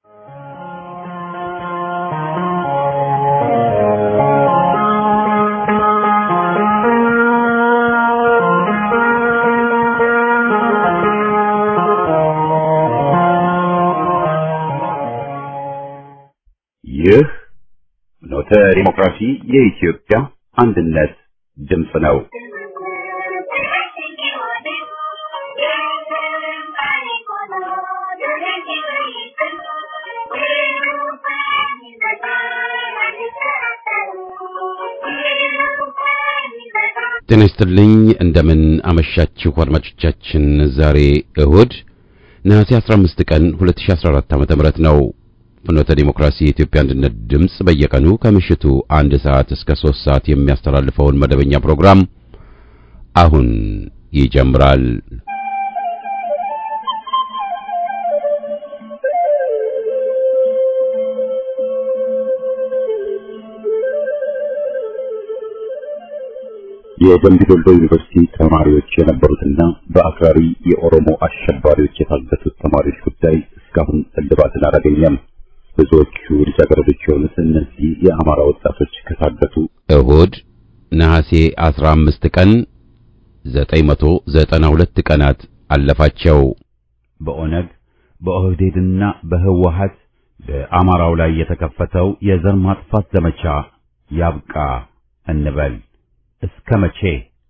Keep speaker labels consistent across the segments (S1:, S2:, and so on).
S1: ይህ ኖተ ዲሞክራሲ የኢትዮጵያ አንድነት ድምፅ ነው።
S2: ጤና ይስጥልኝ እንደምን አመሻችሁ አድማጮቻችን። ዛሬ እሁድ ነሐሴ 15 ቀን 2014 ዓ.ም ነው። ፍኖተ ዲሞክራሲ የኢትዮጵያ አንድነት ድምፅ በየቀኑ ከምሽቱ አንድ ሰዓት እስከ 3 ሰዓት የሚያስተላልፈውን መደበኛ ፕሮግራም አሁን ይጀምራል።
S1: የደምቢ ዶሎ ዩኒቨርሲቲ ተማሪዎች የነበሩትና በአክራሪ የኦሮሞ አሸባሪዎች የታገቱት ተማሪዎች ጉዳይ እስካሁን እልባትን አላገኘም። ብዙዎቹ ልጃገረዶች የሆኑት እነዚህ የአማራ ወጣቶች ከታገቱ
S2: እሁድ ነሐሴ 15 ቀን 992 ቀናት አለፋቸው።
S1: በኦነግ በኦህዴድና በህወሀት በአማራው ላይ የተከፈተው የዘር ማጥፋት ዘመቻ ያብቃ እንበል። እስከ መቼ?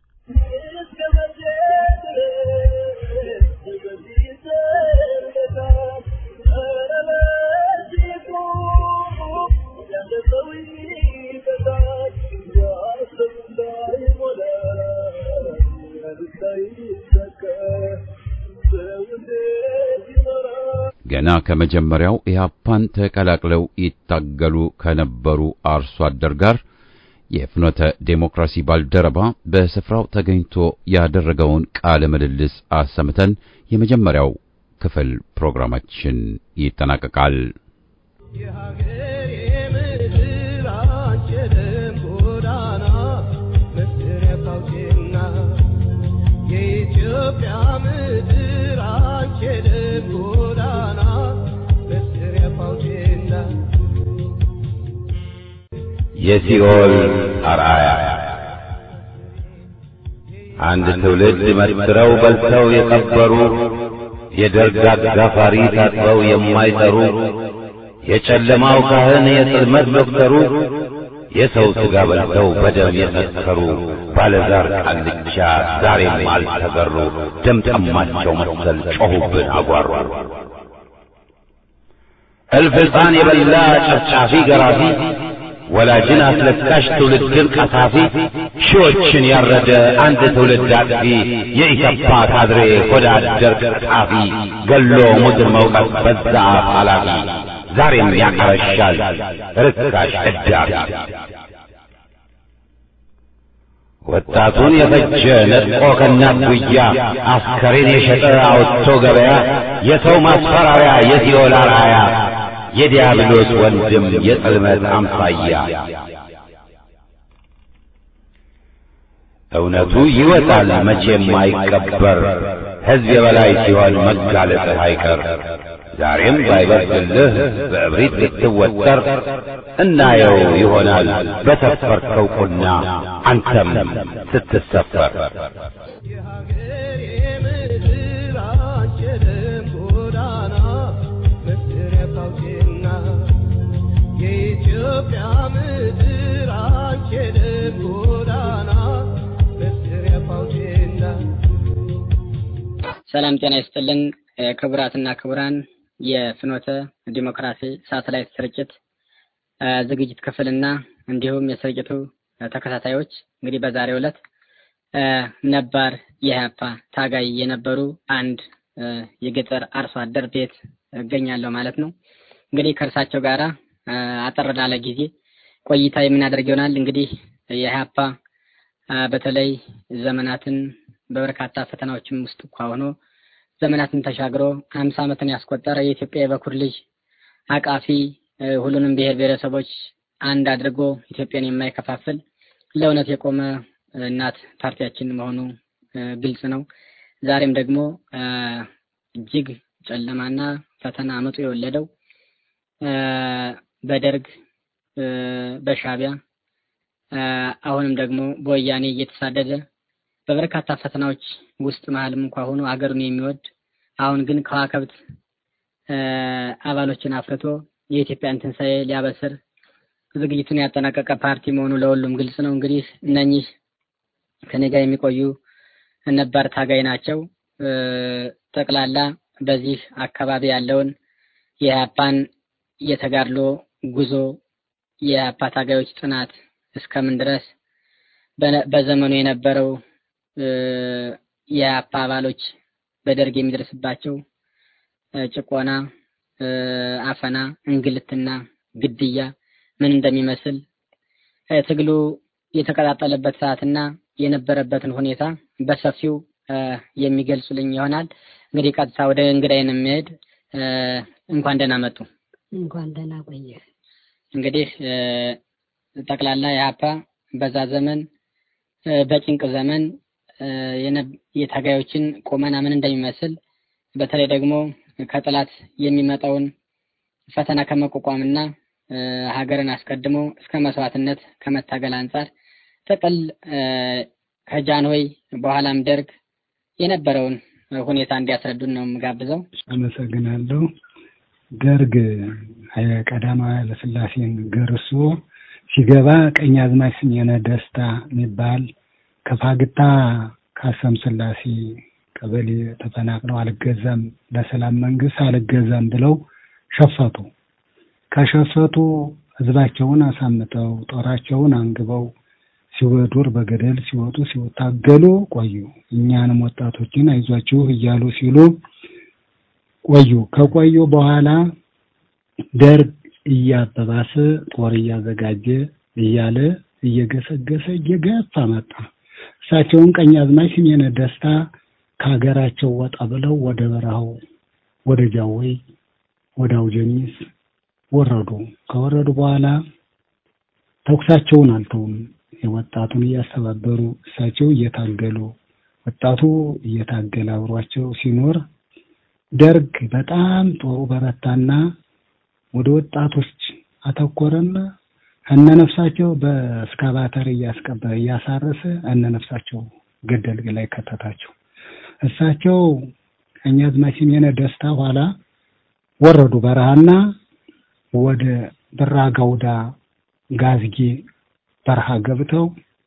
S2: ገና ከመጀመሪያው ኢህአፓን ተቀላቅለው ይታገሉ ከነበሩ አርሶ አደር ጋር የፍኖተ ዴሞክራሲ ባልደረባ በስፍራው ተገኝቶ ያደረገውን ቃለ ምልልስ አሰምተን የመጀመሪያው ክፍል ፕሮግራማችን ይጠናቀቃል።
S3: የኢትዮጵያ ምድር አንቺ ደም ጎዳና መስሪያ ፋውቴና
S1: የሲኦል አርአያ አንድ ትውልድ መስክረው በልተው የቀበሩ የደርግ አጋፋሪ ታጥበው የማይጠሩ የጨለማው ካህን የጽልመት ዶክተሩ የሰው ሥጋ በልተው በደም የሰከሩ ባለዛር ቃልቻ ዛሬም አልተገሩ። ደም ጠማቸው መሰል ጮኹብን አጓሩ። እልፍ ሕፃን የበላ ጨፍጫፊ ገራፊ ወላጅን አስለቃሽ ትውልድን ቀሳፊ ሺዎችን ያረደ አንድ ትውልድ አጥፊ የኢሰፓ ካድሬ ሆዳ አደር ቀጣፊ ገሎ ሙድር መውቀት በዛ አፍ ኃላፊ ዛሬም ያቀረሻል ርካሽ እዳፊ ወጣቱን የፈጀ ነጥቆ ከእናት ጉያ አስከሬን የሸጠ አውጥቶ ገበያ የሰው ማስፈራሪያ የሲኦል አርአያ የዲያብሎስ ወንድም የጽልመት አምሳያ እውነቱ ይወጣል መቼም አይቀበር ሕዝብ የበላይ ሲሆን መጋለጥህ አይቀር ዛሬም ባይበርድልህ በእብሪት ልትወጠር እናየው ይሆናል በሰፈርከው ቁና አንተም ስትሰፈር
S3: የሀገሬ ምድር አንቺ ደም ጎዳና መስሪያ ፋውቴና የኢትዮጵያ ምድር አንቺ ደም ጎዳና መስሪያ ፋውቴና
S4: ሰላም ጤና ይስጥልን ክቡራትና ክቡራን የፍኖተ ዲሞክራሲ ሳተላይት ስርጭት እ ዝግጅት ክፍልና እንዲሁም የስርጭቱ ተከታታዮች እንግዲህ በዛሬው ዕለት እ ነባር የኢህአፓ ታጋይ የነበሩ አንድ እ የገጠር አርሶ አደር ቤት እገኛለሁ ማለት ነው። እንግዲህ ከእርሳቸው ጋራ እ አጠር ላለ ጊዜ ቆይታ የምናደርግ ይሆናል። እንግዲህ የኢህአፓ እ በተለይ ዘመናትን በበርካታ ፈተናዎችም ውስጥ እንኳ ሆኖ ዘመናትን ተሻግሮ ሀምሳ ዓመትን ያስቆጠረ የኢትዮጵያ የበኩር ልጅ አቃፊ እ ሁሉንም ብሔር ብሔረሰቦች አንድ አድርጎ ኢትዮጵያን የማይከፋፍል ለእውነት የቆመ እናት ፓርቲያችን መሆኑ እ ግልጽ ነው። ዛሬም ደግሞ እ እጅግ ጨለማና ፈተና አመጡ የወለደው እ፣ በደርግ እ፣ በሻዕቢያ እ፣ አሁንም ደግሞ በወያኔ እየተሳደደ በበርካታ ፈተናዎች ውስጥ መሀልም እንኳ ሆኖ ሀገሩን የሚወድ አሁን ግን ከዋክብት እ፣ አባሎችን አፍርቶ የኢትዮጵያን ትንሣኤ ሊያበስር ዝግጅቱን ያጠናቀቀ ፓርቲ መሆኑ ለሁሉም ግልጽ ነው። እንግዲህ እነኚህ ከኔ ጋር የሚቆዩ ነባር ታጋይ ናቸው። እ፣ ጠቅላላ በዚህ አካባቢ ያለውን የኢህአፓን የተጋድሎ ጉዞ የኢህአፓ ታጋዮች ጥናት እስከምን ድረስ በነ- በዘመኑ የነበረው እ፣ የኢህአፓ አባሎች በደርግ የሚደርስባቸው እ፣ ጭቆና፣ እ፣ አፈና፣ እንግልትና ግድያ ምን እንደሚመስል እ፣ ትግሉ የተቀጣጠለበት ሰዓትና የነበረበትን ሁኔታ በሰፊው እ፣ የሚገልጹልኝ ይሆናል። እንግዲህ ቀጥታ ወደ እንግዳይን የሚሄድ እ፣ እንኳን ደህና መጡ።
S5: እንኳን ደህና ቆየ።
S4: እንግዲህ እ፣ ጠቅላላ የሀፓ በዛ ዘመን እ፣ በጭንቅ ዘመን እ፣ የነ- የታጋዮችን ቁመና ምን እንደሚመስል በተለይ ደግሞ ከጠላት የሚመጣውን ፈተና ከመቋቋምና እ፣ ሀገርን አስቀድሞ እስከ መስዋዕትነት ከመታገል አንጻር ጥቅል እ፣ ከጃንሆይ በኋላም ደርግ የነበረውን ሁኔታ እንዲያስረዱን ነው የምጋብዘው።
S6: አመሰግናለሁ። ደርግ ኃይለ ቀዳማዊ ኃይለሥላሴን ገርሶ ሲገባ ቀኛዝማች ስሜነ ደስታ የሚባል ከፋግታ ካሰም ስላሴ ቀበሌ ተፈናቅለው አልገዛም ለሰላም መንግስት አልገዛም ብለው ሸፈቱ። ከሸፈቱ ህዝባቸውን አሳምጠው ጦራቸውን አንግበው ሲወዱር በገደል ሲወጡ ሲታገሉ ቆዩ። እኛንም ወጣቶችን አይዟችሁ እያሉ ሲሉ ቆዩ። ከቆዩ በኋላ ደርግ እያበባሰ ጦር እያዘጋጀ እያለ እየገሰገሰ እየገፋ መጣ። እሳቸውን ቀኛዝማች ስሜነ ደስታ ከሀገራቸው ወጣ ብለው ወደ በረሃው ወደ ጃወይ ወደ አውጀኒስ ወረዱ። ከወረዱ በኋላ ተኩሳቸውን አልተውም። የወጣቱን እያስተባበሩ እሳቸው እየታገሉ ወጣቱ እየታገለ አብሯቸው ሲኖር ደርግ በጣም ጦሩ በረታና ወደ ወጣቶች አተኮረና እነነፍሳቸው በእስካቫተር እያስቀበ እያሳረሰ እነነፍሳቸው ገደል ላይ ከተታቸው። እሳቸው ቀኛዝማች ስሜነ ደስታ ኋላ ወረዱ በረሃና ወደ ብራ ጋውዳ ጋዝጌ በረሃ ገብተው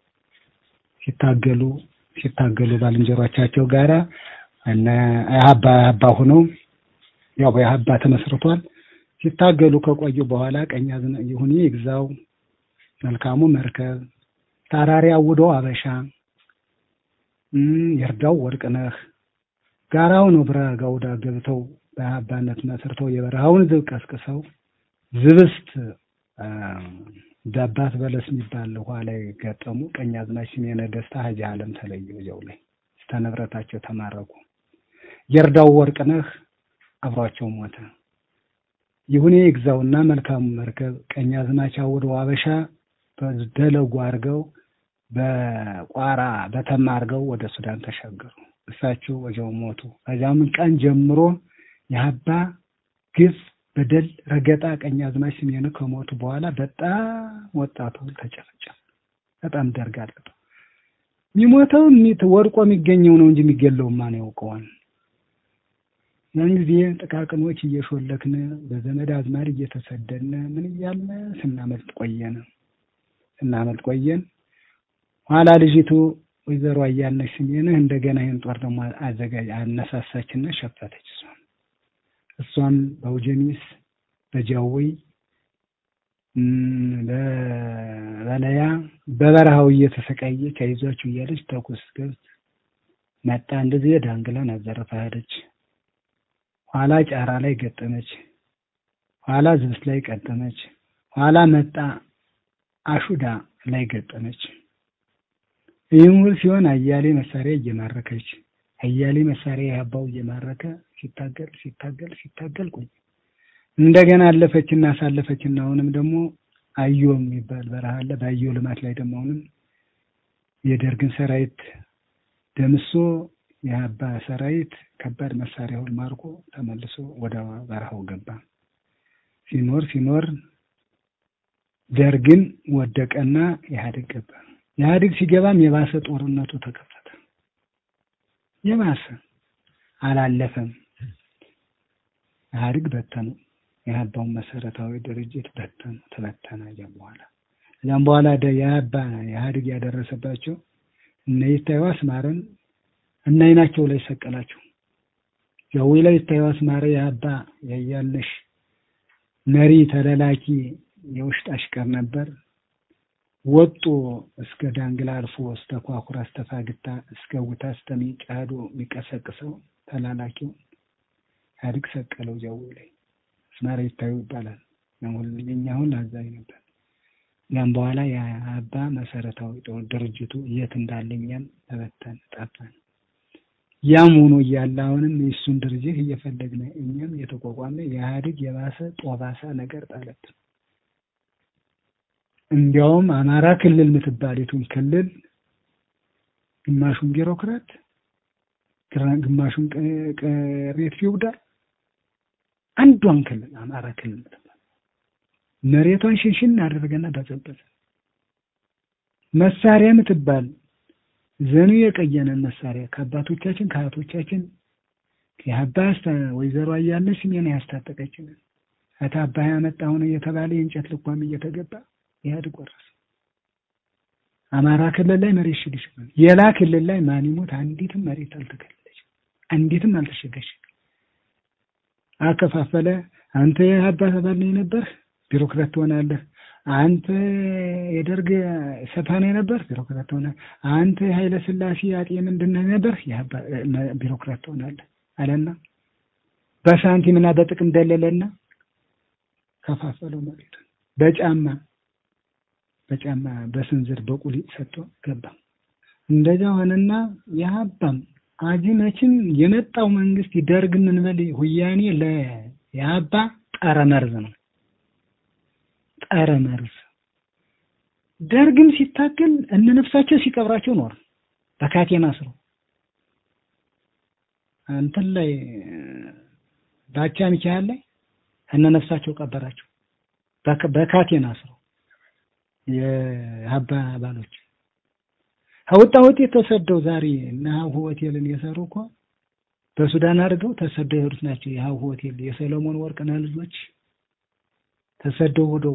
S6: ሲታገሉ ሲታገሉ ባልንጀሮቻቸው ጋራ እነ አያባ አያባ ሆነው ያው በአያባ ተመስርቷል። ሲታገሉ ከቆዩ በኋላ ቀኛዝና ይሁኔ ይግዛው፣ መልካሙ መርከብ፣ ታራሪ አውዶ አበሻ፣ እም ይርዳው ወርቅነህ ጋራው ነው ብራ ጋውዳ ገብተው በአባነት መስርተው የበረሃውን ዝብ ቀስቅሰው ዝብስት አ፣ ዳባት በለስ የሚባል ውሃ ላይ ገጠሙ። ቀኛዝማች ስሜነ ደስታ ሀጂ ዓለም ተለዩ። እዚያው ላይ እስከ ንብረታቸው ተማረኩ። የርዳው ወርቅነህ አብሯቸው ሞተ። ይሁኔ ይግዛውና መልካሙ መርከብ ቀኛዝማች አውደው አበሻ በደለጉ አድርገው በቋራ በተማ አድርገው ወደ ሱዳን ተሻገሩ። እሳቸው ወዲያው ሞቱ። ከዚያም ቀን ጀምሮ የሀባ ግፍ በደል ረገጣ ቀኛዝማች ስሜነ ከሞቱ በኋላ በጣም ወጣቱ ተጨፈጨፈ። በጣም ደርግ አለቀው። የሚሞተው የሚት- ወድቆ የሚገኘው ነው እንጂ የሚገለው ማን ያውቀዋል? ያን ጊዜ ጥቃቅኖች እየሾለክን በዘመድ አዝማድ እየተሰደድን ምን እያልን ስናመልጥ ቆየን ስናመልጥ ቆየን። ኋላ ልጅቱ ወይዘሮ አያነች ስሜንህ እንደገና ይህን ጦር ደግሞ አዘጋጅ አነሳሳችና ሸፈተች። እሷም እሷም በአውጀኒስ በጃዊ እም፣ በበለያ በበረሃው እየተሰቃየች አይዟችሁ እያለች ተኩስ ገብት መጣ። እንደዚህ ዳንግላን አዘርፋ ሄደች። ኋላ ጫራ ላይ ገጠመች። ኋላ ዝብስ ላይ ገጠመች። ኋላ መጣ አሹዳ ላይ ገጠመች። ይህም ሁሉ ሲሆን አያሌ መሳሪያ እየማረከች አያሌ መሳሪያ ያባው እየማረከ ሲታገል ሲታገል ሲታገል ቆይ እንደገና አለፈችና አሳለፈችና አሁንም ደግሞ አዮ የሚባል በረሃ አለ። በአዮ ልማት ላይ ደግሞ አሁንም የደርግን ሰራዊት ደምሶ የአባ ሰራዊት ከባድ መሳሪያውን ማርኮ ተመልሶ ወደ በረሃው ገባ። ሲኖር ሲኖር ደርግን ወደቀና ኢህአዴግ ገባ። ኢህአዴግ ሲገባም የባሰ ጦርነቱ ተከፈተ። የባሰ አላለፈም። ኢህአዴግ በተኑ። የአባውን መሰረታዊ ድርጅት በተኑ፣ ተበተነ። እዚያም በኋላ እዚያም በኋላ የአባ ኢህአዴግ ያደረሰባቸው እነ ይታዩ አስማረን እና አይናቸው ላይ ሰቀላቸው። ጀዊ ላይ ይታዩ አስማረ የአባ ያያለሽ መሪ ተለላኪ የውሽጥ አሽከር ነበር። ወጡ እስከ ዳንግላ አልፎ እስከ ኳኩራ እስከ ፋግታ እስከ ውታ እስከ ሚጫዶ የሚቀሰቅሰው ተላላኪው ኢህአዴግ ሰቀለው። ጀዊ ላይ አስማረ ይታዩ ይባላል። የኛ አሁን አዛኝ ነበር። ያም በኋላ የአባ መሰረታዊ ድርጅቱ የት እንዳለ እኛም ተበተን ጠፋን። ያም ሆኖ እያለ አሁንም የእሱን ድርጅት እየፈለግን እኛም የተቋቋመ የኢህአዴግ የባሰ ጦባሳ ነገር ጣለት። እንዲያውም አማራ ክልል የምትባሊቱን ክልል ግማሹን ቢሮክራት ግማሹን ቅሬት ፊውዳል አንዷን ክልል አማራ ክልል የምትባል መሬቷን ሽንሽን አደረገና በዘበዘ መሳሪያ የምትባል ዘኑ የቀየነን መሳሪያ ከአባቶቻችን ከአያቶቻችን የአባስ ወይዘሮ አያለች ስሜን ያስታጠቀችን እታ አባይ ያመጣ ሆነ እየተባለ የእንጨት ልኳም እየተገባ ኢህአዴግ ወረሰ። አማራ ክልል ላይ መሬት ሽግሽ የላ ክልል ላይ ማን ይሞት አንዲትም መሬት አልተከለለች፣ አንዲትም አልተሸገሸ። አከፋፈለ። አንተ የአባ ተባል ነው የነበር ቢሮክራት ትሆናለህ። አንተ የደርግ ሰፋኔ ነበር ቢሮክራት ትሆናለህ። አንተ የኃይለ ሥላሴ አጤ ምንድን ነህ ነበር ቢሮክራት ትሆናለህ አለና በሳንቲምና በጥቅም ደለለና ከፋፈለው መሬቱን በጫማ በጫማ በስንዝር በቁሊጥ ሰጥቶ ገባ። እንደዛ ሆነና የሀባም አጅመችን የመጣው መንግስት ይደርግ ምንበል ሁያኔ ለየሀባ ጠረ መርዝ ነው። ጠረ መርዝ ደርግም ሲታገል እነ ነፍሳቸው ሲቀብራቸው ኖር በካቴና ስሮ እንትን ላይ ባቻ ሚካኤል ላይ እነ ነፍሳቸው ቀበራቸው በካቴና ስሮ የሀባ አባሎች ከወጣ ውጤት ተሰደው ዛሬ እና ሀሁ ሆቴልን የሰሩ እኮ በሱዳን አድርገው ተሰደው የሄዱት ናቸው። የሀሁ ሆቴል የሰለሞን ወርቅነህ ልጆች ተሰደው ሄደው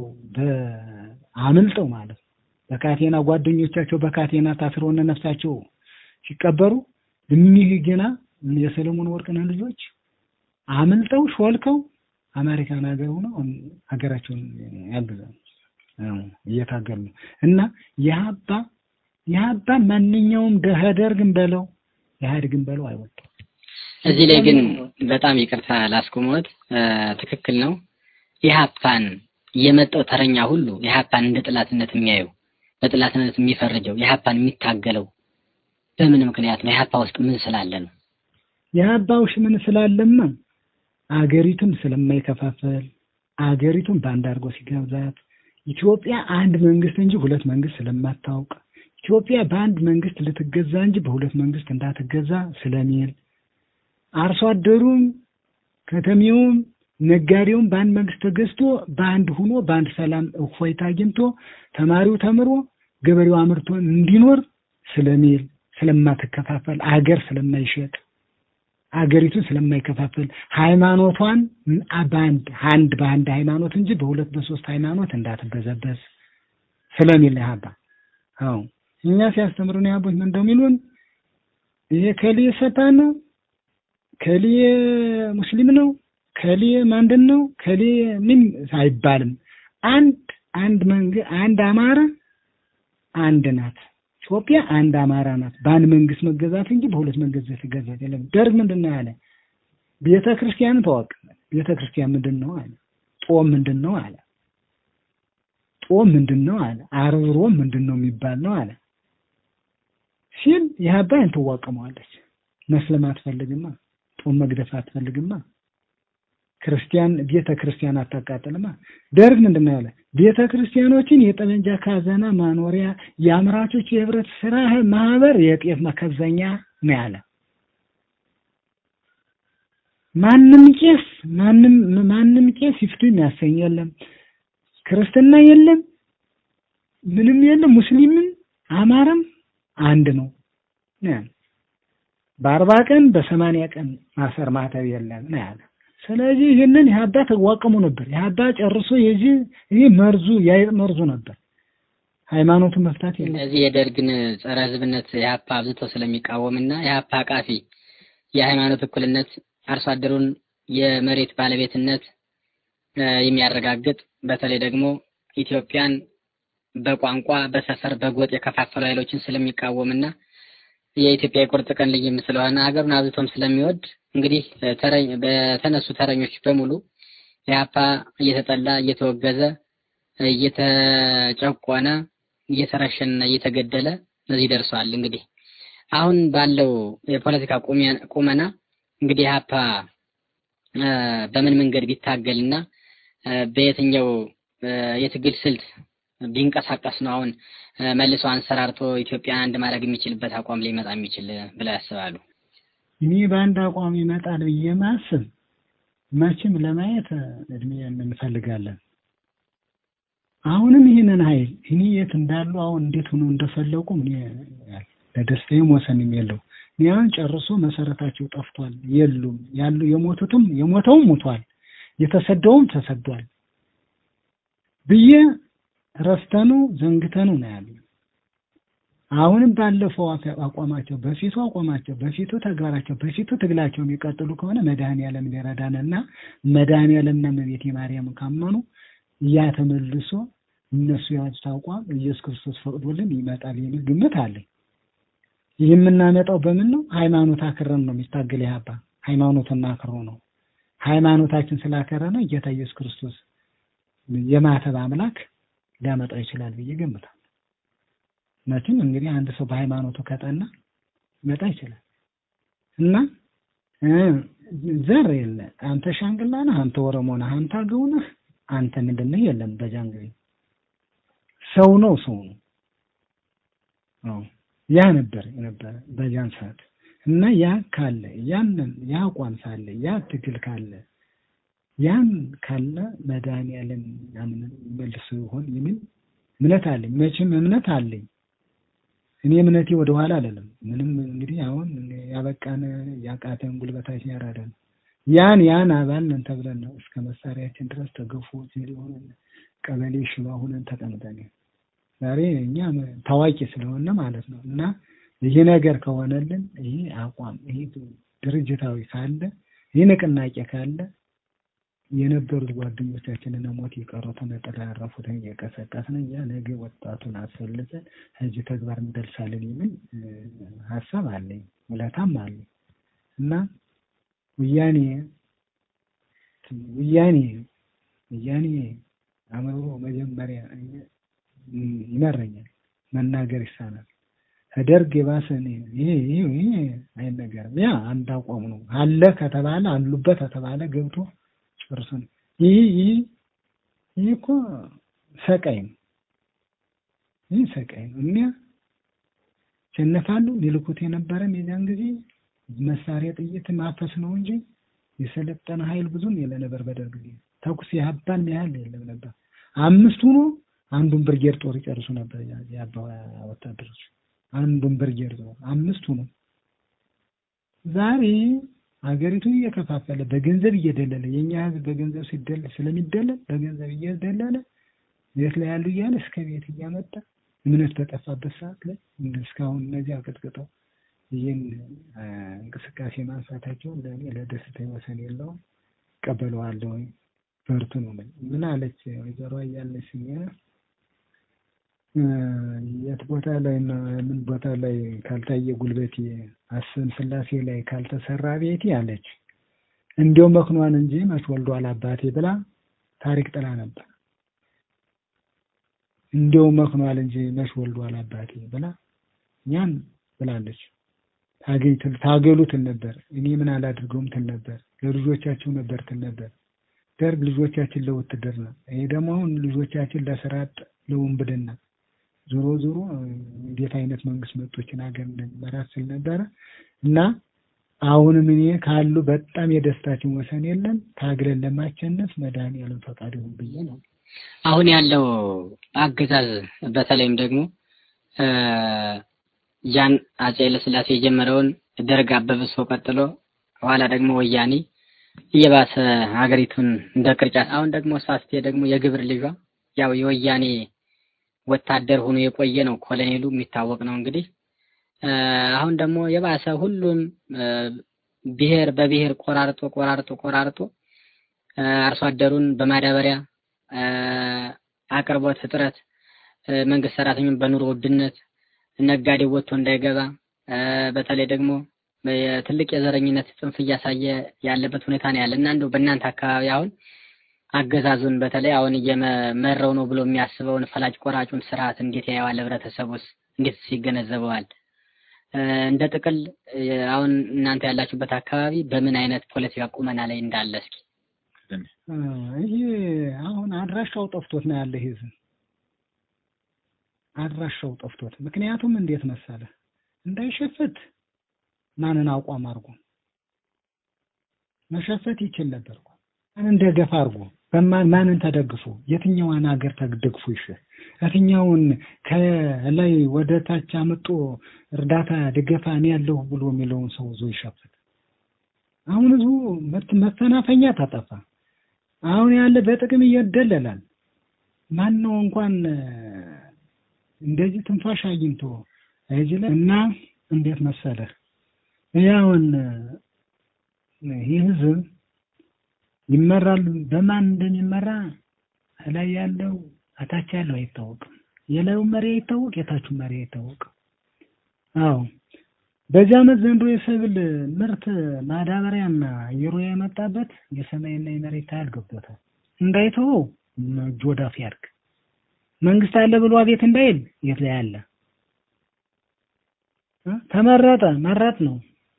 S6: አምልጠው ማለት ነው። በካቴና ጓደኞቻቸው በካቴና ታስረው እነ ነፍሳቸው ሲቀበሩ እኒህ ገና የሰለሞን ወርቅነህ ልጆች አምልጠው ሾልከው አሜሪካን ሀገር ሆነው ሀገራቸውን ያግዛሉ እየታገሉ ነው። እና የሀባ የሀባ ማንኛውም ደህደርግን በለው ኢህአዴግን በለው አይወጣም።
S4: እዚህ ላይ ግን በጣም ይቅርታ ላስቆመዎት፣ ትክክል ነው። ኢህአፓን የመጣው ተረኛ ሁሉ ኢህአፓን እንደ ጥላትነት የሚያየው በጥላትነት የሚፈርጀው ኢህአፓን የሚታገለው በምን ምክንያት ነው? ኢህአፓ ውስጥ ምን ስላለ ነው?
S6: የሀባ ውስጥ ምን ስላለማ አገሪቱን ስለማይከፋፈል አገሪቱን በአንድ አድርጎ ሲገብዛት ኢትዮጵያ አንድ መንግስት እንጂ ሁለት መንግስት ስለማታውቅ ኢትዮጵያ በአንድ መንግስት ልትገዛ እንጂ በሁለት መንግስት እንዳትገዛ ስለሚል አርሶ አደሩም ከተሜውም ነጋዴውም በአንድ መንግስት ተገዝቶ በአንድ ሁኖ በአንድ ሰላም እፎይታ አግኝቶ ተማሪው ተምሮ ገበሬው አምርቶ እንዲኖር ስለሚል ስለማትከፋፈል አገር ስለማይሸጥ አገሪቱን ስለማይከፋፈል ሃይማኖቷን በአንድ አንድ በአንድ ሃይማኖት እንጂ በሁለት በሶስት ሃይማኖት እንዳትበዘበዝ ስለሚል ያባ አዎ እኛ ሲያስተምሩን ያቦች ምን እንደሚሉን ይሄ ከሊ ሰታ ነው ከሊ ሙስሊም ነው ከሊ ማንድን ነው ከሊ ምን አይባልም። አንድ አንድ መንግ አንድ አማራ አንድ ናት። ኢትዮጵያ አንድ አማራ ናት። በአንድ መንግስት መገዛት እንጂ በሁለት መንግስት መገዛት የለም። ደርግ ምንድን ነው ያለ? ቤተ ክርስቲያን ተዋቅ ቤተ ክርስቲያን ምንድን ነው አለ። ጦም ምንድን ነው አለ። ጦም ምንድን ነው አለ። ዓርብ ሮም ምንድን ነው የሚባል ነው አለ ሲል የሀባይን ትዋቀመዋለች። መስለም አትፈልግማ። ጦም መግደፍ አትፈልግማ። ክርስቲያን ቤተ ክርስቲያን አታቃጥልማ። ደርግ ምንድን ነው ያለ? ቤተ ክርስቲያኖችን የጠመንጃ ካዘና ማኖሪያ፣ የአምራቾች የህብረት ስራ ማህበር የጤፍ መከዘኛ ነው ያለ። ማንም ቄስ ማንም ማንም ቄስ ፊፍቲ የሚያሰኝ የለም፣ ክርስትና የለም፣ ምንም የለም። ሙስሊምም አማራም አንድ ነው ነው ያለ። በአርባ ቀን በሰማንያ ቀን ማሰር ማተብ የለም ነው ያለ። ስለዚህ ይህንን የሀባ ተዋቀሙ ነበር። የሀባ ጨርሶ የዚህ ይህ መርዙ የአይጥ መርዙ ነበር። ሃይማኖቱን መፍታት የለም።
S4: እዚህ የደርግን ጸረ ህዝብነት የሀፓ አብዝቶ ስለሚቃወምና የሀፓ አቃፊ የሃይማኖት እኩልነት አርሶ አደሩን የመሬት ባለቤትነት እ የሚያረጋግጥ በተለይ ደግሞ ኢትዮጵያን በቋንቋ በሰፈር በጎጥ የከፋፈሉ ኃይሎችን ስለሚቃወምና የኢትዮጵያ የቁርጥ ቀን ልይም ስለሆነ ሀገሩን አብዝቶም ስለሚወድ እንግዲህ ተረኝ በተነሱ ተረኞች በሙሉ የሀፓ እየተጠላ እየተወገዘ እየተጨቆነ እየተረሸነና እየተገደለ እዚህ ደርሷል። እንግዲህ አሁን ባለው የፖለቲካ ቁመ- ቁመና እንግዲህ ሀፓ በምን መንገድ ቢታገልና እ በየትኛው እ የትግል ስልት ቢንቀሳቀስ ነው አሁን እ መልሶ አንሰራርቶ ኢትዮጵያን አንድ ማድረግ የሚችልበት አቋም ሊመጣ የሚችል ብለው ያስባሉ?
S6: እኔ በአንድ አቋም ይመጣል ብዬ ማስብ መቼም ለማየት እድሜ እንፈልጋለን። አሁንም ይህንን ኃይል እኔ የት እንዳሉ አሁን እንዴት ሆኖ እንደፈለቁ እኔ ለደስታዬም ወሰንም የለው። እኔ አሁን ጨርሶ መሰረታቸው ጠፍቷል፣ የሉም ያሉ የሞቱትም የሞተውም ሙቷል፣ የተሰደውም ተሰዷል ብዬ ረስተኑ ዘንግተኑ ነው ያሉ። አሁንም ባለፈው አፈ- አቋማቸው በፊቱ አቋማቸው በፊቱ ተግባራቸው በፊቱ ትግላቸው የሚቀጥሉ ከሆነ መድኃኔዓለም ሊረዳንና መድኃኔዓለምና እመቤቴ ማርያም ካመኑ ያ ተመልሶ እነሱ የያዙት አቋም ኢየሱስ ክርስቶስ ፈቅዶልን ይመጣል የሚል ግምት አለኝ። ይህ የምናመጣው በምን ነው? ሃይማኖት አክረን ነው የሚታገል ያባ ሃይማኖትና አክሮ ነው። ሃይማኖታችን ስላከረነ ጌታ ኢየሱስ ክርስቶስ የማተብ አምላክ ሊያመጣው ይችላል ብዬ ገምታለሁ። መቼም እንግዲህ አንድ ሰው በሃይማኖቱ ከጠና ሊመጣ ይችላል እና እ ዘር የለ አንተ ሻንግላ ነህ፣ አንተ ኦሮሞ ነህ፣ አንተ አገው ነህ፣ አንተ ምንድን ነህ የለም። በጃን ጊዜ ሰው ነው ሰው ነው። አዎ ያ ነበር የነበረ በጃን ሰዓት እና ያ ካለ ያንን ያ አቋም ሳለ ያ ትግል ካለ ያን ካለ መድኃኒዓለም ያንን መልሶ ይሆን የሚል እምነት አለኝ። መቼም እምነት አለኝ። እኔ እምነቴ ወደ ኋላ አለለም። ምንም እንግዲህ አሁን ያበቃን ያቃተን ጉልበታችን ያራዳን ያን ያን አባል ነን ተብለን ነው እስከ መሳሪያችን ድረስ ተገፎ ሲል ሆነን ቀበሌ ሽባ ሆነን ተቀምጠን ዛሬ እኛ ታዋቂ ስለሆነ ማለት ነው እና ይህ ነገር ከሆነልን ይህ አቋም ይህ ድርጅታዊ ካለ ይህ ንቅናቄ ካለ የነበሩት ጓደኞቻችንን ሞት የቀሩትን ጥላ ያረፉትን እየቀሰቀስን እኛ ነገ ወጣቱን አስፈልገን እዚህ ተግባር እንደርሳለን የሚል ሀሳብ አለኝ፣ ውለታም አለኝ እና ወያኔ ወያኔ ወያኔ አእምሮ መጀመሪያ ይመረኛል፣ መናገር ይሳናል። ከደርግ የባሰ እኔ ይሄ ይሄ ይሄ አይነገርም። ያ አንድ አቋም ነው አለ ከተባለ አሉበት ከተባለ ገብቶ ጨርሶ ነው። ይህ ይህ ይህ እኮ ሰቃይ ነው። ይህ ሰቃይ ነው። እኒያ ሸነፋሉ ሊልኩት የነበረም የዚያን ጊዜ መሳሪያ ጥይት ማፈስ ነው እንጂ የሰለጠነ ኃይል ብዙም የለ ነበር። በደርግ ጊዜ ተኩስ የሀባን ያህል የለም ነበር። አምስቱ ነው አንዱን ብርጌድ ጦር ይጨርሱ ነበር የአባ ወታደሮች አንዱን ብርጌድ ጦር አምስቱ ነው። ዛሬ ሀገሪቱ እየከፋፈለ በገንዘብ እየደለለ የኛ ህዝብ በገንዘብ ሲደለል ስለሚደለል በገንዘብ እየደለለ ቤት ላይ ያሉ እያለ እስከ ቤት እያመጣ እምነት በጠፋበት ሰዓት ላይ እስካሁን እነዚህ አቀጥቅጠው ይህን እንቅስቃሴ ማንሳታቸው ለእኔ ለደስታ ወሰን የለውም። እቀበለዋለሁ። በርቱ ነው። ምን አለች ወይዘሮ እያለች የት ቦታ ላይ ነው ምን ቦታ ላይ ካልታየ ጉልበቴ አስን ስላሴ ላይ ካልተሰራ ቤቴ አለች። እንዲያው መክኗን እንጂ መች ወልዷል አባቴ ብላ ታሪክ ጥላ ነበር። እንዲያው መክኗል እንጂ መች ወልዷል አባቴ ብላ ያን ብላለች። ታገሉ ትል ነበር። እኔ ምን አላድርገውም ትል ነበር። ለልጆቻቸው ነበር ትል ነበር። ደርግ ልጆቻችን ለውትድርና፣ ይሄ ደግሞ አሁን ልጆቻችን ለስራ አጥ ለውንብድና ዞሮ ዞሮ እንዴት አይነት መንግስት መጦችን ሀገር እንደሚመራት ስል ነበረ እና አሁንም እኔ ካሉ በጣም የደስታችን ወሰን የለም። ታግለን ለማሸነፍ መድኃኒዓለም ፈቃድ ይሁን ብዬ ነው።
S4: አሁን ያለው አገዛዝ በተለይም ደግሞ እ ያን አፄ ኃይለሥላሴ የጀመረውን ደርግ አበብሶ ቀጥሎ ኋላ ደግሞ ወያኔ እየባሰ ሀገሪቱን እንደ ቅርጫት አሁን ደግሞ ሳስቴ ደግሞ የግብር ልጇ ያው የወያኔ ወታደር ሆኖ የቆየ ነው። ኮሎኔሉ የሚታወቅ ነው እንግዲህ እ አሁን ደግሞ የባሰ ሁሉም እ ብሔር በብሔር ቆራርጦ ቆራርጦ ቆራርጦ እ አርሶ አደሩን በማዳበሪያ እ አቅርቦት እጥረት እ መንግስት ሰራተኛውን በኑሮ ውድነት ነጋዴው ወጥቶ እንዳይገባ እ በተለይ ደግሞ ትልቅ የዘረኝነት ጽንፍ እያሳየ ያለበት ሁኔታ ነው ያለ እና እንደው በእናንተ አካባቢ አሁን አገዛዙን በተለይ አሁን እየመረው ነው ብሎ የሚያስበውን ፈላጭ ቆራጩን ስርዓት እንዴት ያየዋል? ህብረተሰቡስ እንዴት ይገነዘበዋል? እ እንደ ጥቅል እ አሁን እናንተ ያላችሁበት አካባቢ በምን አይነት ፖለቲካ ቁመና ላይ እንዳለ እስኪ
S6: እ ይሄ አሁን አድራሻው ጠፍቶት ነው ያለ ህዝብ አድራሻው ጠፍቶት። ምክንያቱም እንዴት መሰለ እንዳይሸፍት ማንን አቋም አድርጎ መሸፈት ይችል ነበር እኮ ማንን ደገፍ አድርጎ በማን ማንን ተደግፎ የትኛዋን ሀገር ተደግፎ ይሽ የትኛውን ከላይ ወደ ታች አምጦ እርዳታ ድገፋ እኔ ያለሁ ብሎ የሚለውን ሰው ዞ ይሸፍት። አሁን ህዝቡ መት- መፈናፈኛ ታጠፋ። አሁን ያለ በጥቅም ይደለላል። ማን ነው እንኳን እ እንደዚህ ትንፋሽ አግኝቶ እዚህ ላይ እና እንዴት መሰለህ ያውን ይህ ህዝብ ይመራል በማን እንደሚመራ ላይ ያለው አታች ያለው አይታወቅም። የላዩ መሪ አይታወቅ፣ የታቹ መሪ አይታወቅም። አዎ በዚህ ዓመት ዘንድሮ የሰብል ምርት ማዳበሪያና ዩሪያ የመጣበት የሰማይና የመሬት ታያል ገብቶታል። እንዳይተወው እጁ ወዳፍ ያድርግ። መንግስት አለ ብሎ አቤት እንዳይል የት ላይ አለ? እ ተመረጠ መረጥ ነው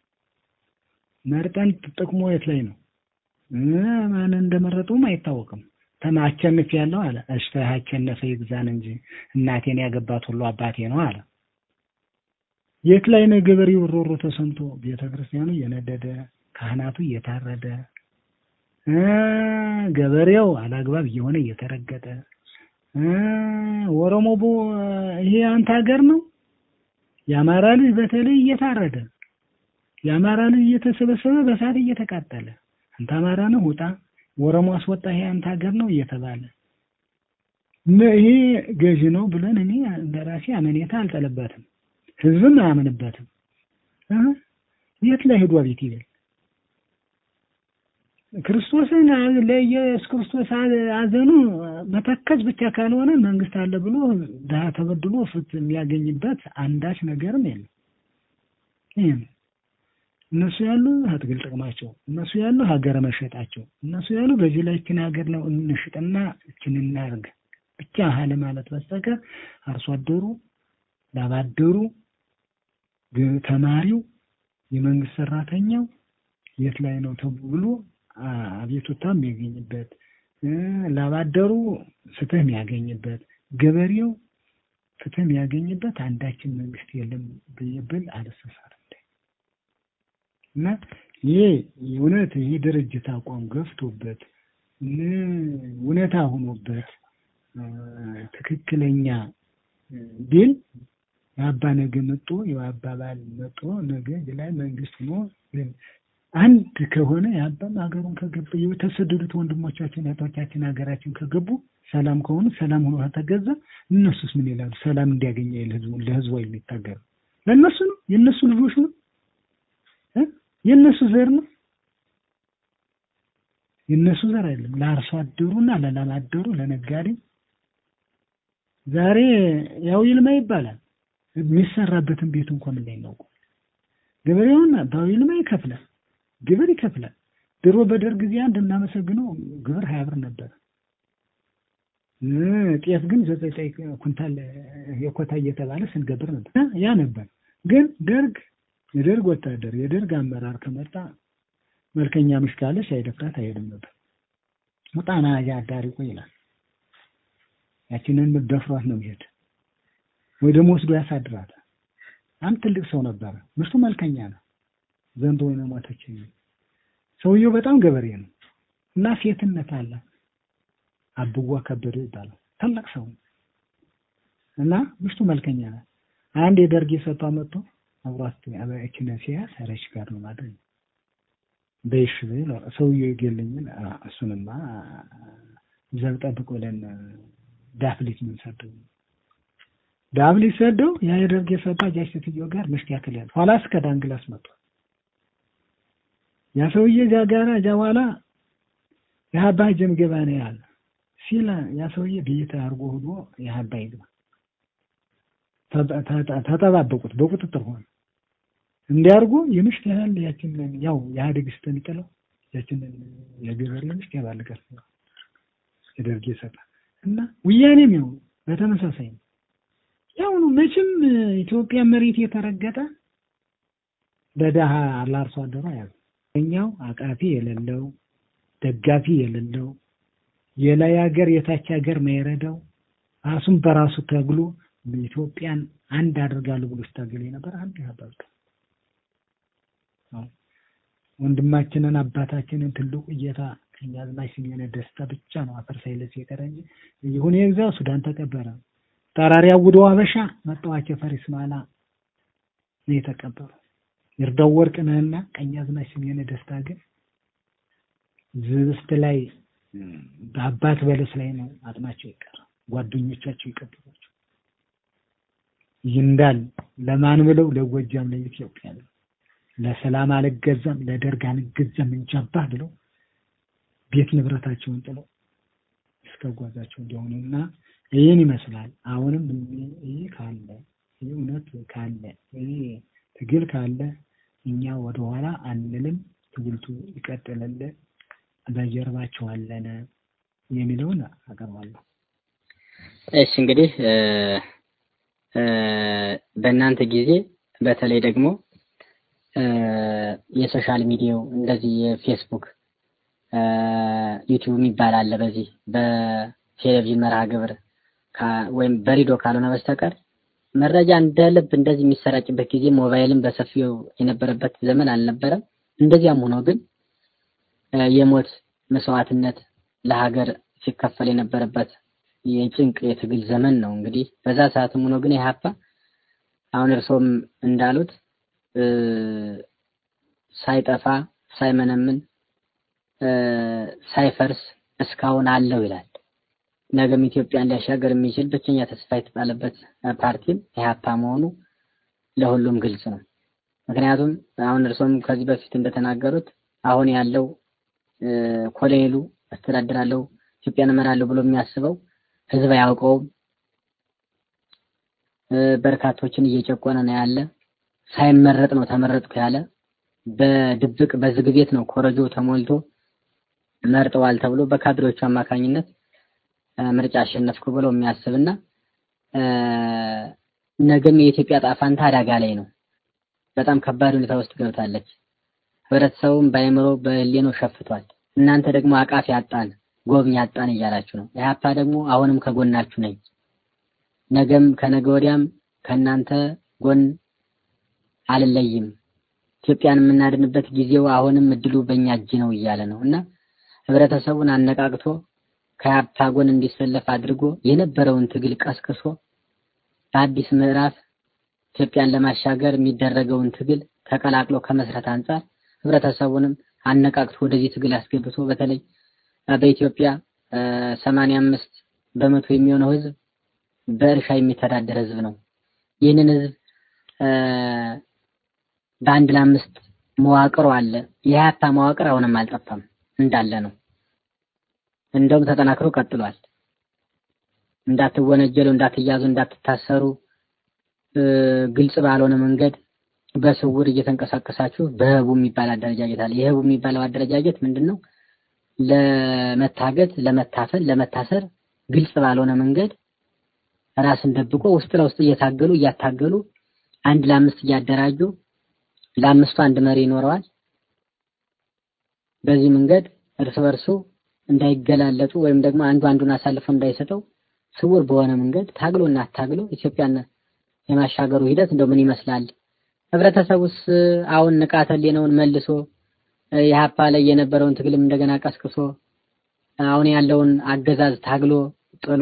S6: መርጠን ጥቅሙ የት ላይ ነው? እ ማን እንደመረጡም አይታወቅም። ተማ አሸንፍ ያለው አለ። እሺ አሸነፈ ይግዛን እንጂ እናቴን ያገባት ሁሉ አባቴ ነው አለ። የት ላይ ነው ገበሬው ሮሮ ተሰምቶ ቤተ ክርስቲያኑ እየነደደ ካህናቱ እየታረደ እ ገበሬው አላግባብ እየሆነ እየተረገጠ እ ኦሮሞ ቦ ይሄ አንተ ሀገር ነው የአማራ ልጅ በተለይ እየታረደ የአማራ ልጅ እየተሰበሰበ በሳት እየተቃጠለ አንተ አማራ ነው ውጣ፣ ኦሮሞ አስወጣ፣ ይሄ አንተ ሀገር ነው እየተባለ ነ- ይሄ ገዢ ነው ብለን እኔ እንደራሴ አመኔታ አልጠለበትም፣ ህዝብም አያምንበትም። እ የት ላይ ሄዶ ቤት ይበል ክርስቶስን አ- ለኢየሱስ ክርስቶስ አ- አዘኑ መተከዝ ብቻ ካልሆነ መንግስት አለ ብሎ ድሀ ተበድሎ ፍትህ የሚያገኝበት አንዳች ነገርም የለም። ይሄ ነው። እነሱ ያሉ አትግል ጥቅማቸው፣ እነሱ ያሉ ሀገር መሸጣቸው፣ እነሱ ያሉ በዚህ ላይ እችን ሀገር ነው እንሽጥና እችን እናርግ ብቻ ሀለ ማለት በስተቀር አርሶ አደሩ፣ ላባደሩ፣ ግ- ተማሪው፣ የመንግስት ሰራተኛው የት ላይ ነው ተብሎ አ- አቤቱታ የሚያገኝበት እ ላባደሩ ፍትህ የሚያገኝበት ገበሬው ፍትህ የሚያገኝበት አንዳችን መንግስት የለም ብዬ ብል አልሰሳርም። እና ይሄ እውነት ይህ ድርጅት አቋም ገፍቶበት እ እውነታ ሆኖበት እ ትክክለኛ እ ቢል የአባ ነገ መጦ የአባባል መጦ ነገ ላይ መንግስት ሆኖ እ አንድ ከሆነ የአባም ሀገሩን ከገባ የተሰደዱት ወንድሞቻችን እህቶቻችን ሀገራችን ከገቡ ሰላም ከሆኑ ሰላም ሆኖ ከተገዛ እነሱስ ምን ይላሉ? ሰላም እንዲያገኘ ይል ህዝቡ ለህዝቡ የሚታገሩ ለእነሱ ነው የእነሱ ልጆች ነው እ የእነሱ ዘር ነው የእነሱ ዘር አይደለም። ለአርሶ አደሩና ለላም አደሩ ለነጋዴው ዛሬ ያው ይልማ ይባላል የሚሰራበትን ቤት እንኳን ምን ላይ ነው ገበሬውን ባው ይልማ ይከፍላል፣ ግብር ይከፍላል። ድሮ በደርግ ጊዜ አንድ እናመሰግነው ግብር ሀያ ብር ነበር። እ ጤፍ ግን ዘጠኝ ዘጠኝ ኩንታል የኮታ እየተባለ ስንገብር ነበር። ያ ነበር ግን ደርግ የደርግ ወታደር የደርግ አመራር ከመጣ መልከኛ ምሽ ካለች አይደፍራት አይሄድም ነበር። ሙጣና አዳሪ ቆይ ይላል። ያችንን ደፍሯት ነው የሚሄድ ወይ ደግሞ ወስዶ ያሳድራታል። አንድ ትልቅ ሰው ነበረ። ምሽቱ መልከኛ ነው። ዘንድሮ ነው ሞተች። ሰውየው በጣም ገበሬ ነው እና ሴትነት አለ። አብዋ ከበደ ይባላል። ታላቅ ሰው ነው እና ምሽቱ መልከኛ ናት። አንድ የደርግ የሰጧ መጥቶ አብሯት አባያችን ሲያስ ረሽ ጋር ነው ማድረግ በይሽ ብሎ ሰውየው ይገለኝን እሱንማ ዘብ ጠብቅ ብለን ዳፍሊት ምን ሰደው ዳፍሊት ሰደው ያ የደርግ የሰጧ ጃች ሴትዮ ጋር ምሽት ያክል ያለ ኋላ እስከ ዳንግላስ መጥቷል። ያ ሰውዬ እዚያ ጋር እዚያ በኋላ የሀባ ጀም ገባ ነው ያለ ሲል ያ ሰውዬ ቤት አድርጎ ሆኖ የሀባ ይግባ ተጠባበቁት፣ በቁጥጥር ሆነ። እንዲያርጉ የምሽት ያህል ያችንን ያው የኢህአዴግ ስተሚጥለው ያችንን የገበሬ ምሽት ያባልጋል የደርግ የሰጣ እና ወያኔም ያው በተመሳሳይ ነው። ያው ነው መቼም ኢትዮጵያ መሬት የተረገጠ በደሃ ለአርሶ አደሩ ያው እኛው አቃፊ የሌለው ደጋፊ የሌለው የላይ ሀገር የታች ሀገር ማይረዳው ራሱን በራሱ ተግሎ ኢትዮጵያን አንድ አድርጋለሁ ብሎ ስታገል የነበር አንድ ያባልቅ ወንድማችንን አባታችንን ትልቁ እየታ ቀኛዝማች ስሜነ ደስታ ብቻ ነው አፈር ሳይለስ የቀረ እንጂ ይሁን የግዛ ሱዳን ተቀበረ። ጠራሪ አውዶ አበሻ መጣዋቸ ፈሪስ ማላ ነው የተቀበሩ። ይርዳው ወርቅነህና ቀኛዝማች ስሜነ ደስታ ግን ዝብስት ላይ በአባት በለስ ላይ ነው አጥናቸው ይቀር ጓደኞቻቸው ይቀበሏቸው። ይንዳል ለማን ብለው ለጎጃም ለኢትዮጵያ ነው ለሰላም አልገዛም ለደርግ አልገዛም እንጃባህ ብለው ቤት ንብረታቸውን ጥለው እስከ ጓዛቸው እንዲሆኑና ይህን ይመስላል። አሁንም ይህ ካለ ይህ እውነት ካለ ይህ ትግል ካለ እኛ ወደኋላ አንልም። ትግልቱ ይቀጥላል። በጀርባቸው አለን የሚለውን አቀርባለሁ።
S4: እሺ እንግዲህ በእናንተ ጊዜ በተለይ ደግሞ የሶሻል ሚዲያው እንደዚህ የፌስቡክ ዩቲዩብ የሚባል አለ። በዚህ በቴሌቪዥን መርሃ ግብር ወይም በሬዲዮ ካልሆነ በስተቀር መረጃ እንደ ልብ እንደዚህ የሚሰራጭበት ጊዜ ሞባይልን በሰፊው የነበረበት ዘመን አልነበረም። እንደዚያም ሆኖ ግን የሞት መስዋዕትነት ለሀገር ሲከፈል የነበረበት የጭንቅ የትግል ዘመን ነው። እንግዲህ በዛ ሰዓትም ሆኖ ግን ኢህአፓ አሁን እርሶም እንዳሉት ሳይጠፋ ሳይመነምን ሳይፈርስ እስካሁን አለው ይላል። ነገም ኢትዮጵያን ሊያሻገር የሚችል ብቸኛ ተስፋ የተጣለበት ፓርቲም ኢህአፓ መሆኑ ለሁሉም ግልጽ ነው። ምክንያቱም አሁን እርሶም ከዚህ በፊት እንደተናገሩት አሁን ያለው ኮሎኔሉ አስተዳድራለሁ ኢትዮጵያን እመራለሁ ብሎ የሚያስበው ህዝብ አያውቀውም። በርካቶችን እየጨቆነ ነው ያለ። ሳይመረጥ ነው ተመረጥኩ ያለ። በድብቅ በዝግ ቤት ነው ኮረጆ ተሞልቶ መርጠዋል ተብሎ በካድሬዎቹ አማካኝነት ምርጫ አሸነፍኩ ብሎ የሚያስብና ነገም የኢትዮጵያ ጣፋንታ አደጋ ላይ ነው። በጣም ከባድ ሁኔታ ውስጥ ገብታለች። ህብረተሰቡም በአእምሮ በህሊናው ሸፍቷል። እናንተ ደግሞ አቃፊ አጣን፣ ጎብኝ አጣን እያላችሁ ነው። ኢህአፓ ደግሞ አሁንም ከጎናችሁ ነኝ፣ ነገም ከነገ ወዲያም ከእናንተ ጎን አልለይም፣ ኢትዮጵያን የምናድንበት ጊዜው አሁንም እድሉ በእኛ እጅ ነው እያለ ነው እና ህብረተሰቡን አነቃቅቶ ከኢህአፓ ጎን እንዲሰለፍ አድርጎ የነበረውን ትግል ቀስቅሶ በአዲስ ምዕራፍ ኢትዮጵያን ለማሻገር የሚደረገውን ትግል ተቀላቅሎ ከመስረት አንጻር ህብረተሰቡንም አነቃቅቶ ወደዚህ ትግል አስገብቶ በተለይ በኢትዮጵያ ሰማንያ አምስት በመቶ የሚሆነው ህዝብ በእርሻ የሚተዳደር ህዝብ ነው። ይህንን ህዝብ በአንድ ለአምስት መዋቅሩ አለ። የሀያታ መዋቅር አሁንም አልጠፋም እንዳለ ነው። እንደውም ተጠናክሮ ቀጥሏል። እንዳትወነጀሉ፣ እንዳትያዙ፣ እንዳትታሰሩ ግልጽ ባልሆነ መንገድ በስውር እየተንቀሳቀሳችሁ በህቡ የሚባል አደረጃጀት አለ። የህቡ የሚባለው አደረጃጀት ምንድን ነው? ለመታገት፣ ለመታፈን፣ ለመታሰር ግልጽ ባልሆነ መንገድ ራስን ደብቆ ውስጥ ለውስጥ እየታገሉ እያታገሉ አንድ ለአምስት እያደራጁ ለአምስቱ አንድ መሪ ይኖረዋል። በዚህ መንገድ እርስ በርሱ እንዳይገላለጡ ወይም ደግሞ አንዱ አንዱን አሳልፎ እንዳይሰጠው ስውር በሆነ መንገድ ታግሎ እና ታግሎ ኢትዮጵያን የማሻገሩ ሂደት እንደው ምን ይመስላል ህብረተሰቡስ አሁን ንቃተ ህሊናውን መልሶ የሀፓ ላይ የነበረውን ትግልም እንደገና ቀስቅሶ አሁን ያለውን አገዛዝ ታግሎ ጥሎ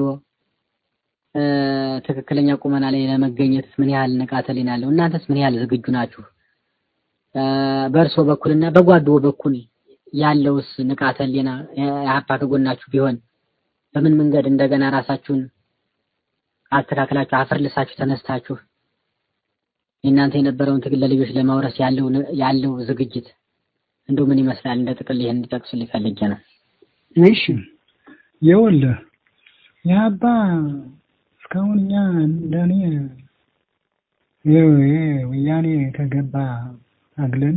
S4: ትክክለኛ ቁመና ላይ ለመገኘት ምን ያህል ንቃተ ህሊና አለው? እናንተስ ምን ያህል ዝግጁ ናችሁ? በእርሶ በኩልና በጓዶ በኩል ያለውስ ንቃተ ህሊና የሀፓ ከጎናችሁ ቢሆን በምን መንገድ እንደገና ራሳችሁን አስተካክላችሁ አፈር ልሳችሁ ተነስታችሁ የእናንተ የነበረውን ትግል ለልጆች ለማውረስ ያለው ያለው ዝግጅት እንደው ምን ይመስላል? እንደ ጥቅል ይሄን እንዲጠቅሱልኝ ፈልጌ ነው።
S6: እሺ ይኸውልህ የአባ እስካሁን እኛ እንደኔ ይኸው ይሄ ወያኔ ከገባ አግለን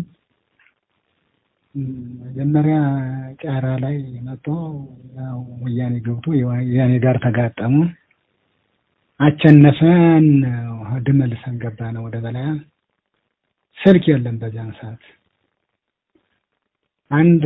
S6: መጀመሪያ ጫራ ላይ መጥቶ ያው ወያኔ ገብቶ ወያኔ ጋር ተጋጠሙ። አቸነፈን ድመልሰን ገባ ነው ወደ በላያ ስልክ የለም በዚያን ሰዓት አንድ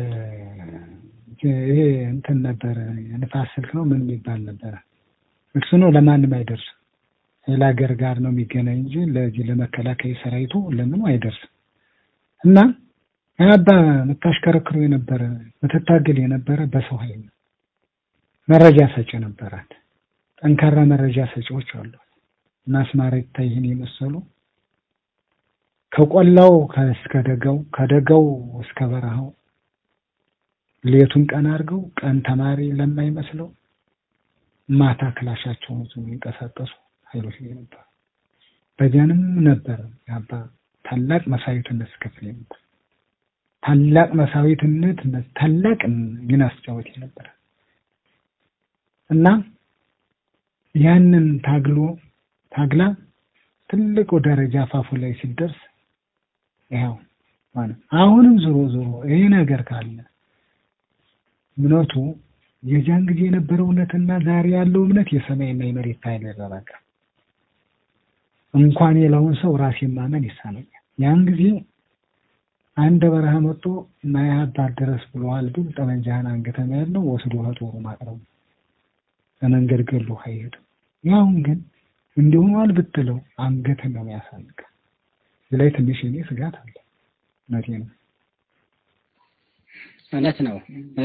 S6: ይሄ እንትን ነበረ የንፋስ ስልክ ነው ምን የሚባል ነበረ እሱ ነው ለማንም አይደርስም ሌላ ሀገር ጋር ነው የሚገናኝ እንጂ ለዚህ ለመከላከያ ሰራዊቱ ለምኑ አይደርስም እና አባ የምታሽከረክሩ የነበረ ምትታገል የነበረ በሰው ኃይል መረጃ ሰጪ ነበራት ጠንካራ መረጃ ሰጪዎች አሉ እና አስማራ ይታይህን የመሰሉ ከቆላው እስከ ደጋው ከደጋው እስከ በረሃው ሌቱን ቀን አድርገው ቀን ተማሪ ለማይመስለው ማታ ክላሻቸውን ይዘው የሚንቀሳቀሱ ኃይሎች ነበር። በዚያንም ነበር ያባ ታላቅ መሳዊትነት ስከፍል ነበር። ታላቅ መሳዊትነት ታላቅ ሚና አስጫወት ነበር እና ያንን ታግሎ ታግላ ትልቁ ደረጃ አፋፉ ላይ ሲደርስ ይኸው ማለት አሁንም ዞሮ ዞሮ ይሄ ነገር ካለ እምነቱ የዚያን ጊዜ የነበረው እውነትና ዛሬ ያለው እምነት የሰማይና የመሬት ኃይል በቃ እንኳን የለውን ሰው ራሴን ማመን ይሳነኛል። ያን ጊዜ አንድ በረሃ መጥቶ ማያባር ድረስ ብለዋል ብል ጠመንጃህን አንገተኛ ያለው ወስዶ ከጦሩ ማቅረቡ ለመንገድ ገሎ አይሄድም። ያሁን ግን እንዲሆኗል ብትለው አንገትን ነው የሚያሳልቅ። እዚህ ላይ ትንሽ እኔ ስጋት አለ። እውነቴ ነው።
S4: እውነት ነው።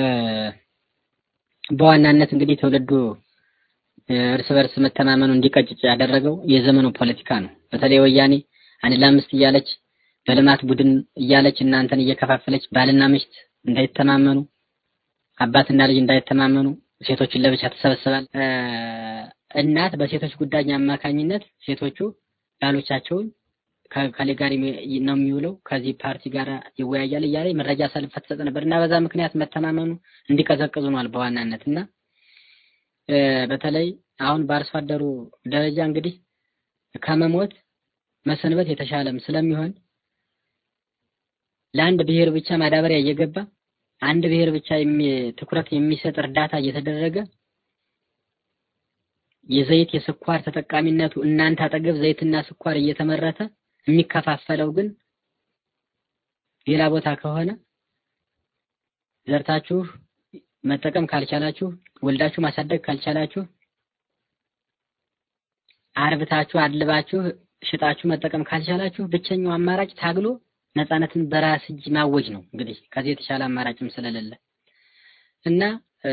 S4: በዋናነት እንግዲህ ትውልዱ እርስ በርስ መተማመኑ እንዲቀጭጭ ያደረገው የዘመኑ ፖለቲካ ነው። በተለይ ወያኔ አንድ ለአምስት እያለች በልማት ቡድን እያለች እናንተን እየከፋፈለች ባልና ሚስት እንዳይተማመኑ፣ አባትና ልጅ እንዳይተማመኑ ሴቶችን ለብቻ ተሰበስባል። እናት በሴቶች ጉዳይ አማካኝነት ሴቶቹ ባሎቻቸውን ከከሌ ጋር ነው የሚውለው ከዚህ ፓርቲ ጋር ይወያያል እያለ መረጃ ሰልፍ ትሰጥ ነበር እና በዛ ምክንያት መተማመኑ እንዲቀዘቅዙ ሆኗል በዋናነት እና በተለይ አሁን በአርሶ አደሩ ደረጃ እንግዲህ ከመሞት መሰንበት የተሻለም ስለሚሆን ለአንድ ብሔር ብቻ ማዳበሪያ እየገባ አንድ ብሔር ብቻ ትኩረት የሚሰጥ እርዳታ እየተደረገ የዘይት የስኳር ተጠቃሚነቱ እናንተ አጠገብ ዘይትና ስኳር እየተመረተ የሚከፋፈለው ግን ሌላ ቦታ ከሆነ ዘርታችሁ መጠቀም ካልቻላችሁ ወልዳችሁ ማሳደግ ካልቻላችሁ አርብታችሁ አድልባችሁ ሽጣችሁ መጠቀም ካልቻላችሁ ብቸኛው አማራጭ ታግሎ ነፃነትን በራስ እጅ ማወጅ ነው። እንግዲህ ከዚህ የተሻለ አማራጭም ስለሌለ እና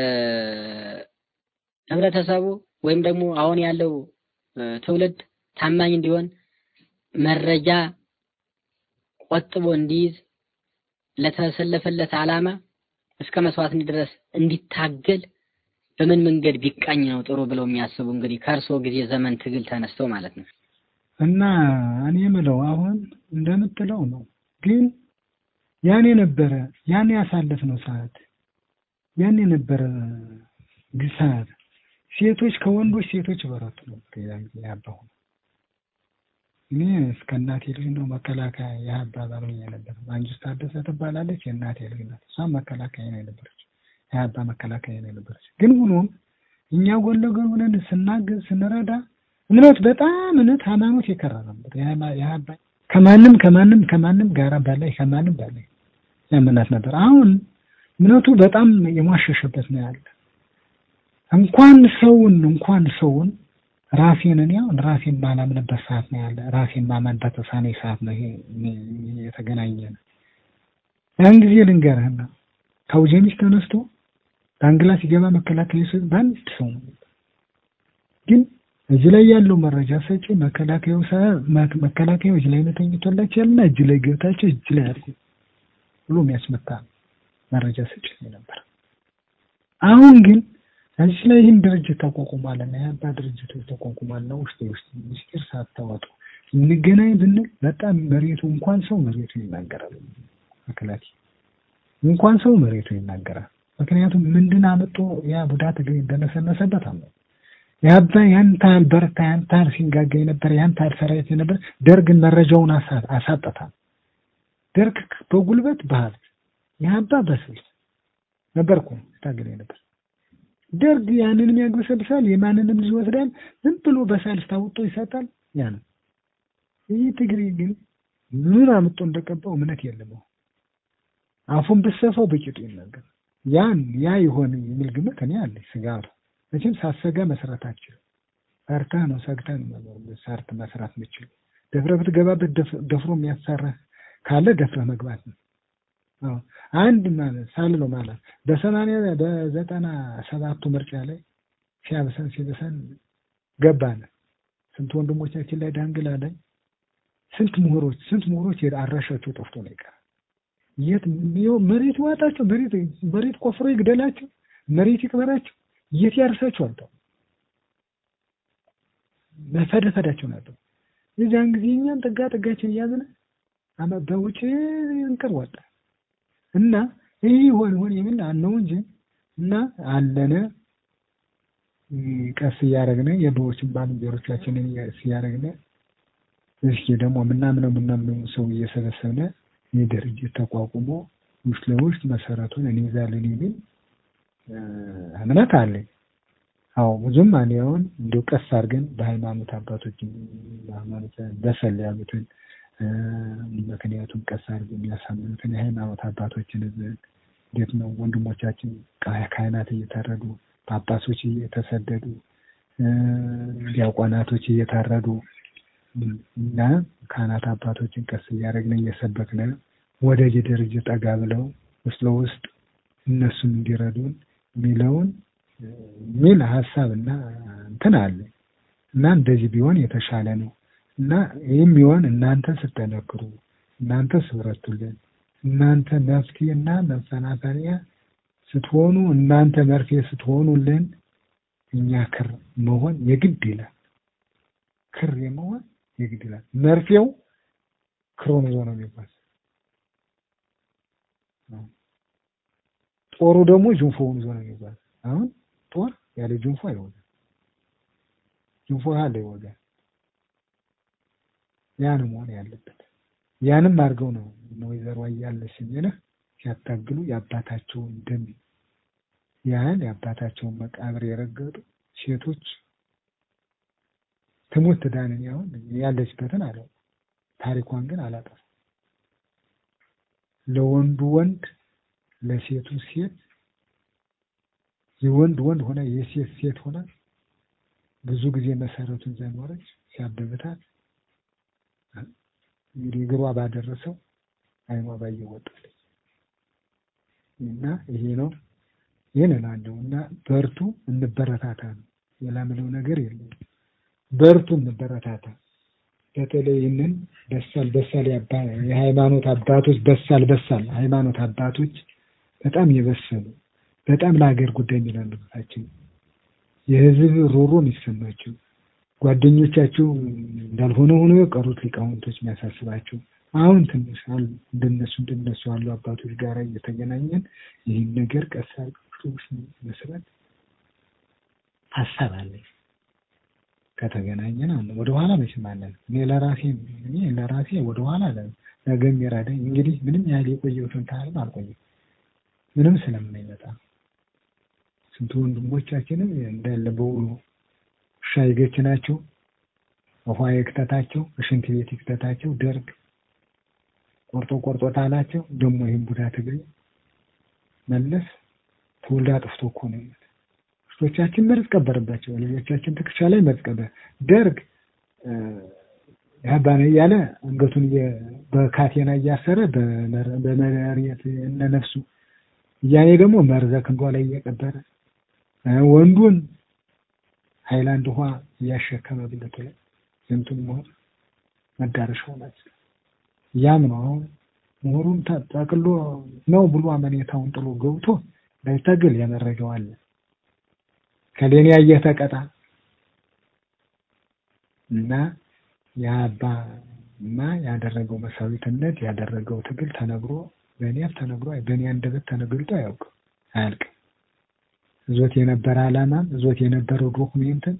S4: ህብረተሰቡ ወይም ደግሞ አሁን ያለው ትውልድ ታማኝ እንዲሆን መረጃ ቆጥቦ እንዲይዝ ለተሰለፈለት ዓላማ እስከ መስዋዕት ድረስ እንዲታገል በምን መንገድ ቢቃኝ ነው ጥሩ ብለው የሚያስቡ እንግዲህ ከእርስዎ ጊዜ ዘመን ትግል ተነስተው ማለት ነው።
S6: እና እኔ የምለው አሁን እንደምትለው ነው። ግን ያን የነበረ ያን ያሳለፍነው ሰዓት ያን የነበረ ሰዓት ሴቶች ከወንዶች ሴቶች በረቱ ነበር። ያን ጊዜ ያባሁ እኔ እስከ እናቴ ልጅ ነው መከላከያ የአባ ባልሆኛ ነበር። ማንጅስት ታደሰ ትባላለች የእናቴ ልጅ ናት። እሷም መከላከያ ነው የነበረች የአባ መከላከያ ነው የነበረች። ግን ሆኖም እኛ ጎን ለጎን ሆነን ስናግዝ ስንረዳ እምነት በጣም እምነት ሃይማኖት የከራ ነበር። የአባ ከማንም ከማንም ከማንም ጋራ በላይ ከማንም በላይ ያምናት ነበር። አሁን እምነቱ በጣም የሟሸሸበት ነው ያለ እንኳን ሰውን እንኳን ሰውን ራሴን እኔ አሁን ራሴን ማላምንበት ሰዓት ነው ያለ ራሴን ማመን በተሳነኝ ሰዓት ነው ይሄ ይሄ የተገናኘ ነው። ያን ጊዜ ልንገርህና ከአውጀኒስ ተነስቶ ዳንግላ ሲገባ መከላከያ ሰው በአንድ ሰው ነው። ግን እዚህ ላይ ያለው መረጃ ሰጪ መከላከያው ሰ መከላከያው እጅ ላይ ነው ተኝቶላቸው ያልና እጅ ላይ ገብታቸው እጅ ላይ አድርጎ ብሎ የሚያስመታ መረጃ ሰጪ ነበር። አሁን ግን እዚህ ላይ ይህን ድርጅት ተቋቁሟልና የአባ ድርጅቶች ተቋቁሟልና ውስጥ ውስጥ ምስጢር ሳታወጡ እንገናኝ ብንል በጣም መሬቱ እንኳን ሰው መሬቱ ይናገራል። መከላከያ እንኳን ሰው መሬቱ ይናገራል። ምክንያቱም ምንድን አመጡ ያ ቡዳ ትግል እንደነሰነሰበት አለ ያባ ያን ታህል በርታ ያን ታህል ሲንጋጋ የነበረ ያን ታህል ሰራዊት የነበረ ደርግን መረጃውን አሳጠታል። ደርግ በጉልበት በሀብት ያባ በስልት ነበር እኮ ታገለ ነበር። ደርግ ያንንም ያግበሰብሳል፣ የማንንም ልጅ ይወስዳል። ዝም ብሎ በሳልስ ታውጦ ይሰጣል። ያ ነው። ይህ ትግሬ ግን ምን አምጦ እንደቀባው እምነት የለም። አፉን ብሰፋው በቂጡ ይናገር። ያን ያ ይሆን የሚል ግምት እኔ አለኝ። ስጋቱ መቼም ሳሰጋ መስራት አችልም። ፈርተህ ነው ሰግተህ ነው መኖር ሰርት መስራት ምችል ደፍረህ ብትገባበት ደፍሮ የሚያሰራህ ካለ ደፍረህ መግባት ነው። አዎ አንድ ማለት ሳልለው ማለት በሰማንያ በዘጠና ሰባቱ ምርጫ ላይ ሲያብሰን ሲብሰን ገባን። ስንት ወንድሞቻችን ላይ ዳንግላ ላይ ስንት ምሁሮች ስንት ምሁሮች አድራሻቸው ጠፍቶ ነው ይቀር የት መሬት ዋጣቸው መሬት መሬት ቆፍሮ ይግደላቸው መሬት ይቅበራቸው የት ያርሳቸው አልተው መፈደፈዳቸው ነበር። የዚያን ጊዜ እኛን ጥጋ ጥጋችን እያዝነ አመ በውጭ እንቅር ወጣ እና ይህ ይሆን ይሆን የሚል አነው እንጂ እና አለነ ቀስ እያደረግነ የድሮዎችን ባልንጀሮቻችንን እያደረግነ እስኪ ደግሞ ምናምነው ምናምነው ሰው እየሰበሰብነ ይህ ድርጅት ተቋቁሞ ውስጥ ለውስጥ መሰረቱን እንይዛለን የሚል እምነት አለኝ። አዎ ብዙም አሁን እንዲሁ ቀስ አድርገን በሃይማኖት አባቶች ሃይማኖት በሰል ያሉትን ምክንያቱም ቀስ አድርገን የሚያሳምኑትን የሃይማኖት አባቶችን እንዴት ነው ወንድሞቻችን ካህናት እየታረዱ ጳጳሶች እየተሰደዱ ዲያቆናቶች እየታረዱ እና ካህናት አባቶችን ቀስ እያደረግን እየሰበክን ወደዚህ ድርጅት ጠጋ ብለው ውስጥ ለውስጥ እነሱም እንዲረዱን የሚለውን የሚል ሀሳብ እና እንትን አለ እና እንደዚህ ቢሆን የተሻለ ነው እና ይህም ቢሆን እናንተ ስትጠነክሩ፣ እናንተ ስብረቱልን፣ እናንተ መፍትሄና መፈናፈሪያ ስትሆኑ፣ እናንተ መርፌ ስትሆኑልን እኛ ክር መሆን የግድ ይላል። ክር የመሆን የግድ ይላል። መርፌው ክሮን ይዞ ነው የሚባል ጦሩ ደግሞ ጅንፎውን ይዞ ነው የሚባል። አሁን ጦር ያለ ጅንፎ አይወጋም፣ ጅንፎ ያለ ይወጋል። ያን መሆን ያለበት ያንም አድርገው ነው ወይዘሮ አያለች የሚልህ ሲያታግሉ የአባታቸውን ደም ያህል የአባታቸውን መቃብር የረገጡ ሴቶች ትሙት ትዳንን ያሁን ያለችበትን አለው ታሪኳን ግን አላጠፋም። ለወንዱ ወንድ ለሴቱ ሴት የወንድ ወንድ ሆነ የሴት ሴት ሆነ ብዙ ጊዜ መሰረቱን ዘኖረች ሲያብብታት እንግዲህ እግሯ ባደረሰው አይኗ ባየው ወጣለች እና ይሄ ነው ይህን እላለሁ እና በርቱ፣ እንበረታታ ነው። ሌላ ምለው ነገር የለም። በርቱ፣ እንበረታታ። በተለይ ይህንን በሳል በሳል የሃይማኖት አባቶች በሳል በሳል ሃይማኖት አባቶች በጣም የበሰሉ በጣም ለሀገር ጉዳይ የሚላለታቸው የህዝብ ሮሮ የሚሰማቸው ጓደኞቻቸው እንዳልሆነ ሆኖ የቀሩት ሊቃውንቶች የሚያሳስባቸው አሁን ትንሽ እንደነሱ እንደነሱ ያሉ አባቶች ጋር እየተገናኘን ይህን ነገር ቀስ መስራት ሀሳብ አለኝ። ከተገናኘን አለ ወደ ኋላ መቼም አለን። እኔ ለራሴ እኔ ለራሴ ወደ ኋላ አለ ነገ የሚራዳኝ እንግዲህ ምንም ያህል የቆየሁትን ታህልም አልቆየም ምንም ስለማይመጣ ስንት ወንድሞቻችንም እንዳለ በውሎ ውሻ ይገችናቸው ውሃ ይክተታቸው ሽንት ቤት ይክተታቸው ደርግ ቆርጦ ቆርጦ ታላቸው ደግሞ ይህን ቡዳ ትግሬ መለስ ትውልድ አጥፍቶ እኮ ነው አክስቶቻችን መርዝ ቀበረባቸው። ልጆቻችን ትከሻ ላይ መርዝ ቀበረ። ደርግ ያባ ነው እያለ አንገቱን በካቴና እያሰረ በመሬት እነ ነፍሱ እያኔ ደግሞ መርዘ ክንዷ ላይ እየቀበረ ወንዱን ሃይላንድ ውሃ እያሸከመ ብለቱ ላይ ስንቱን ሞት መዳረሻው ናት። ያም ነው አሁን ምሁሩን ጠቅሎ ነው ብሎ አመኔታውን ጥሎ ገብቶ እንዳይታገል ያመረገው አለ። ከሌኔ ያየህ ተቀጣ እና የአባማ ያደረገው መሳዊትነት ያደረገው ትግል ተነግሮ በእኔ አፍ ተነግሮ በእኔ አንደበት ተነግልጦ አያውቅም አያልቅም። እዞት የነበረ ዓላማም እዞት የነበረው ዶክሜንትን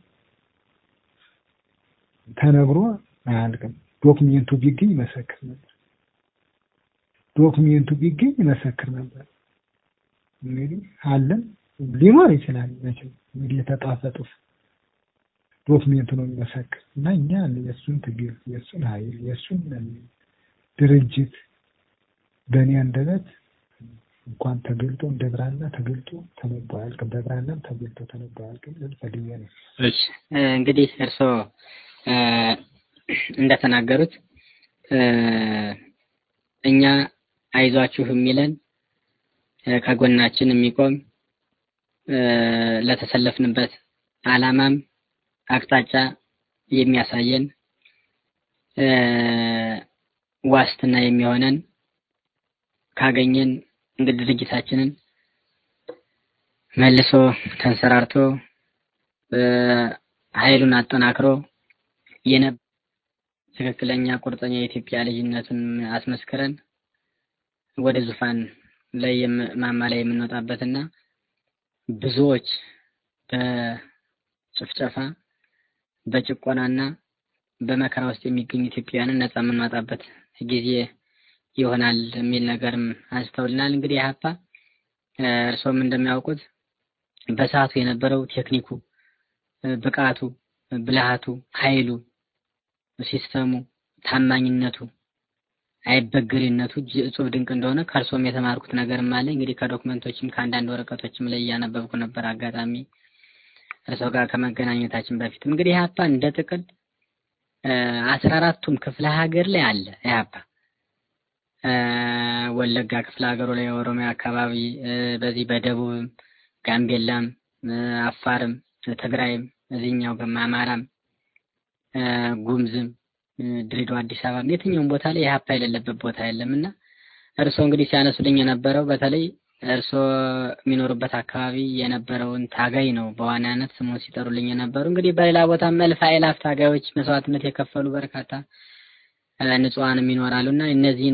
S6: ተነግሮ አያልቅም። ዶክሜንቱ ቢገኝ ይመሰክር ነበር። ዶክሜንቱ ቢገኝ ይመሰክር ነበር። እንግዲህ አለን ሊኖር ይችላል መቼም እንግዲህ የተጣፈ ጽሑፍ ዶክሜንቱ ነው የሚመሰክር እና እኛ የእሱን ትግል የእሱን ኃይል የእሱን ድርጅት በእኔ አንደበት እንኳን ተገልጦ እንደ ብራና ተገልጦ ተነቦ አያልቅም። በብራናም ተገልጦ ተነቦ አያልቅም። ፈልጌ ነው።
S4: እሺ እንግዲህ እርስዎ እንደተናገሩት እኛ አይዟችሁ የሚለን ከጎናችን የሚቆም ለተሰለፍንበት ዓላማም አቅጣጫ የሚያሳየን ዋስትና የሚሆነን ካገኘን እንግዲህ ድርጅታችንን መልሶ ተንሰራርቶ ኃይሉን አጠናክሮ የነ ትክክለኛ ቁርጠኛ የኢትዮጵያ ልጅነትን አስመስክረን ወደ ዙፋን ላይ ማማ ላይ የምንወጣበትና ብዙዎች በጭፍጨፋ በጭቆናና በመከራ ውስጥ የሚገኙ ኢትዮጵያውያንን ነጻ የምንወጣበት ጊዜ ይሆናል የሚል ነገርም አንስተውልናል። እንግዲህ ኢህአፓ እርስዎም እንደሚያውቁት በሰዓቱ የነበረው ቴክኒኩ፣ ብቃቱ፣ ብልሃቱ፣ ኃይሉ፣ ሲስተሙ፣ ታማኝነቱ፣ አይበገሬነቱ እጹብ ድንቅ እንደሆነ ከእርሶም የተማርኩት ነገርም አለ። እንግዲህ ከዶክመንቶችም ከአንዳንድ ወረቀቶችም ላይ እያነበብኩ ነበር አጋጣሚ እርሶ ጋር ከመገናኘታችን በፊት እንግዲህ ኢህአፓ እንደ ጥቅል አስራ አራቱም ክፍለ ሀገር ላይ አለ ኢህአፓ ወለጋ ክፍለ ሀገሩ ላይ የኦሮሚያ አካባቢ በዚህ በደቡብም ጋምቤላም አፋርም ትግራይም እዚህኛው ገማ አማራም ጉምዝም ድሬዳዋ አዲስ አበባም የትኛውም ቦታ ላይ ኢህአፓ የሌለበት ቦታ የለም እና እርስዎ እንግዲህ ሲያነሱልኝ የነበረው በተለይ እርስዎ የሚኖሩበት አካባቢ የነበረውን ታጋይ ነው በዋናነት ስሙን ሲጠሩልኝ የነበሩ። እንግዲህ በሌላ ቦታ መልፍ አእላፍ ታጋዮች መስዋዕትነት የከፈሉ በርካታ ንጹሐንም ይኖራሉ እና እነዚህን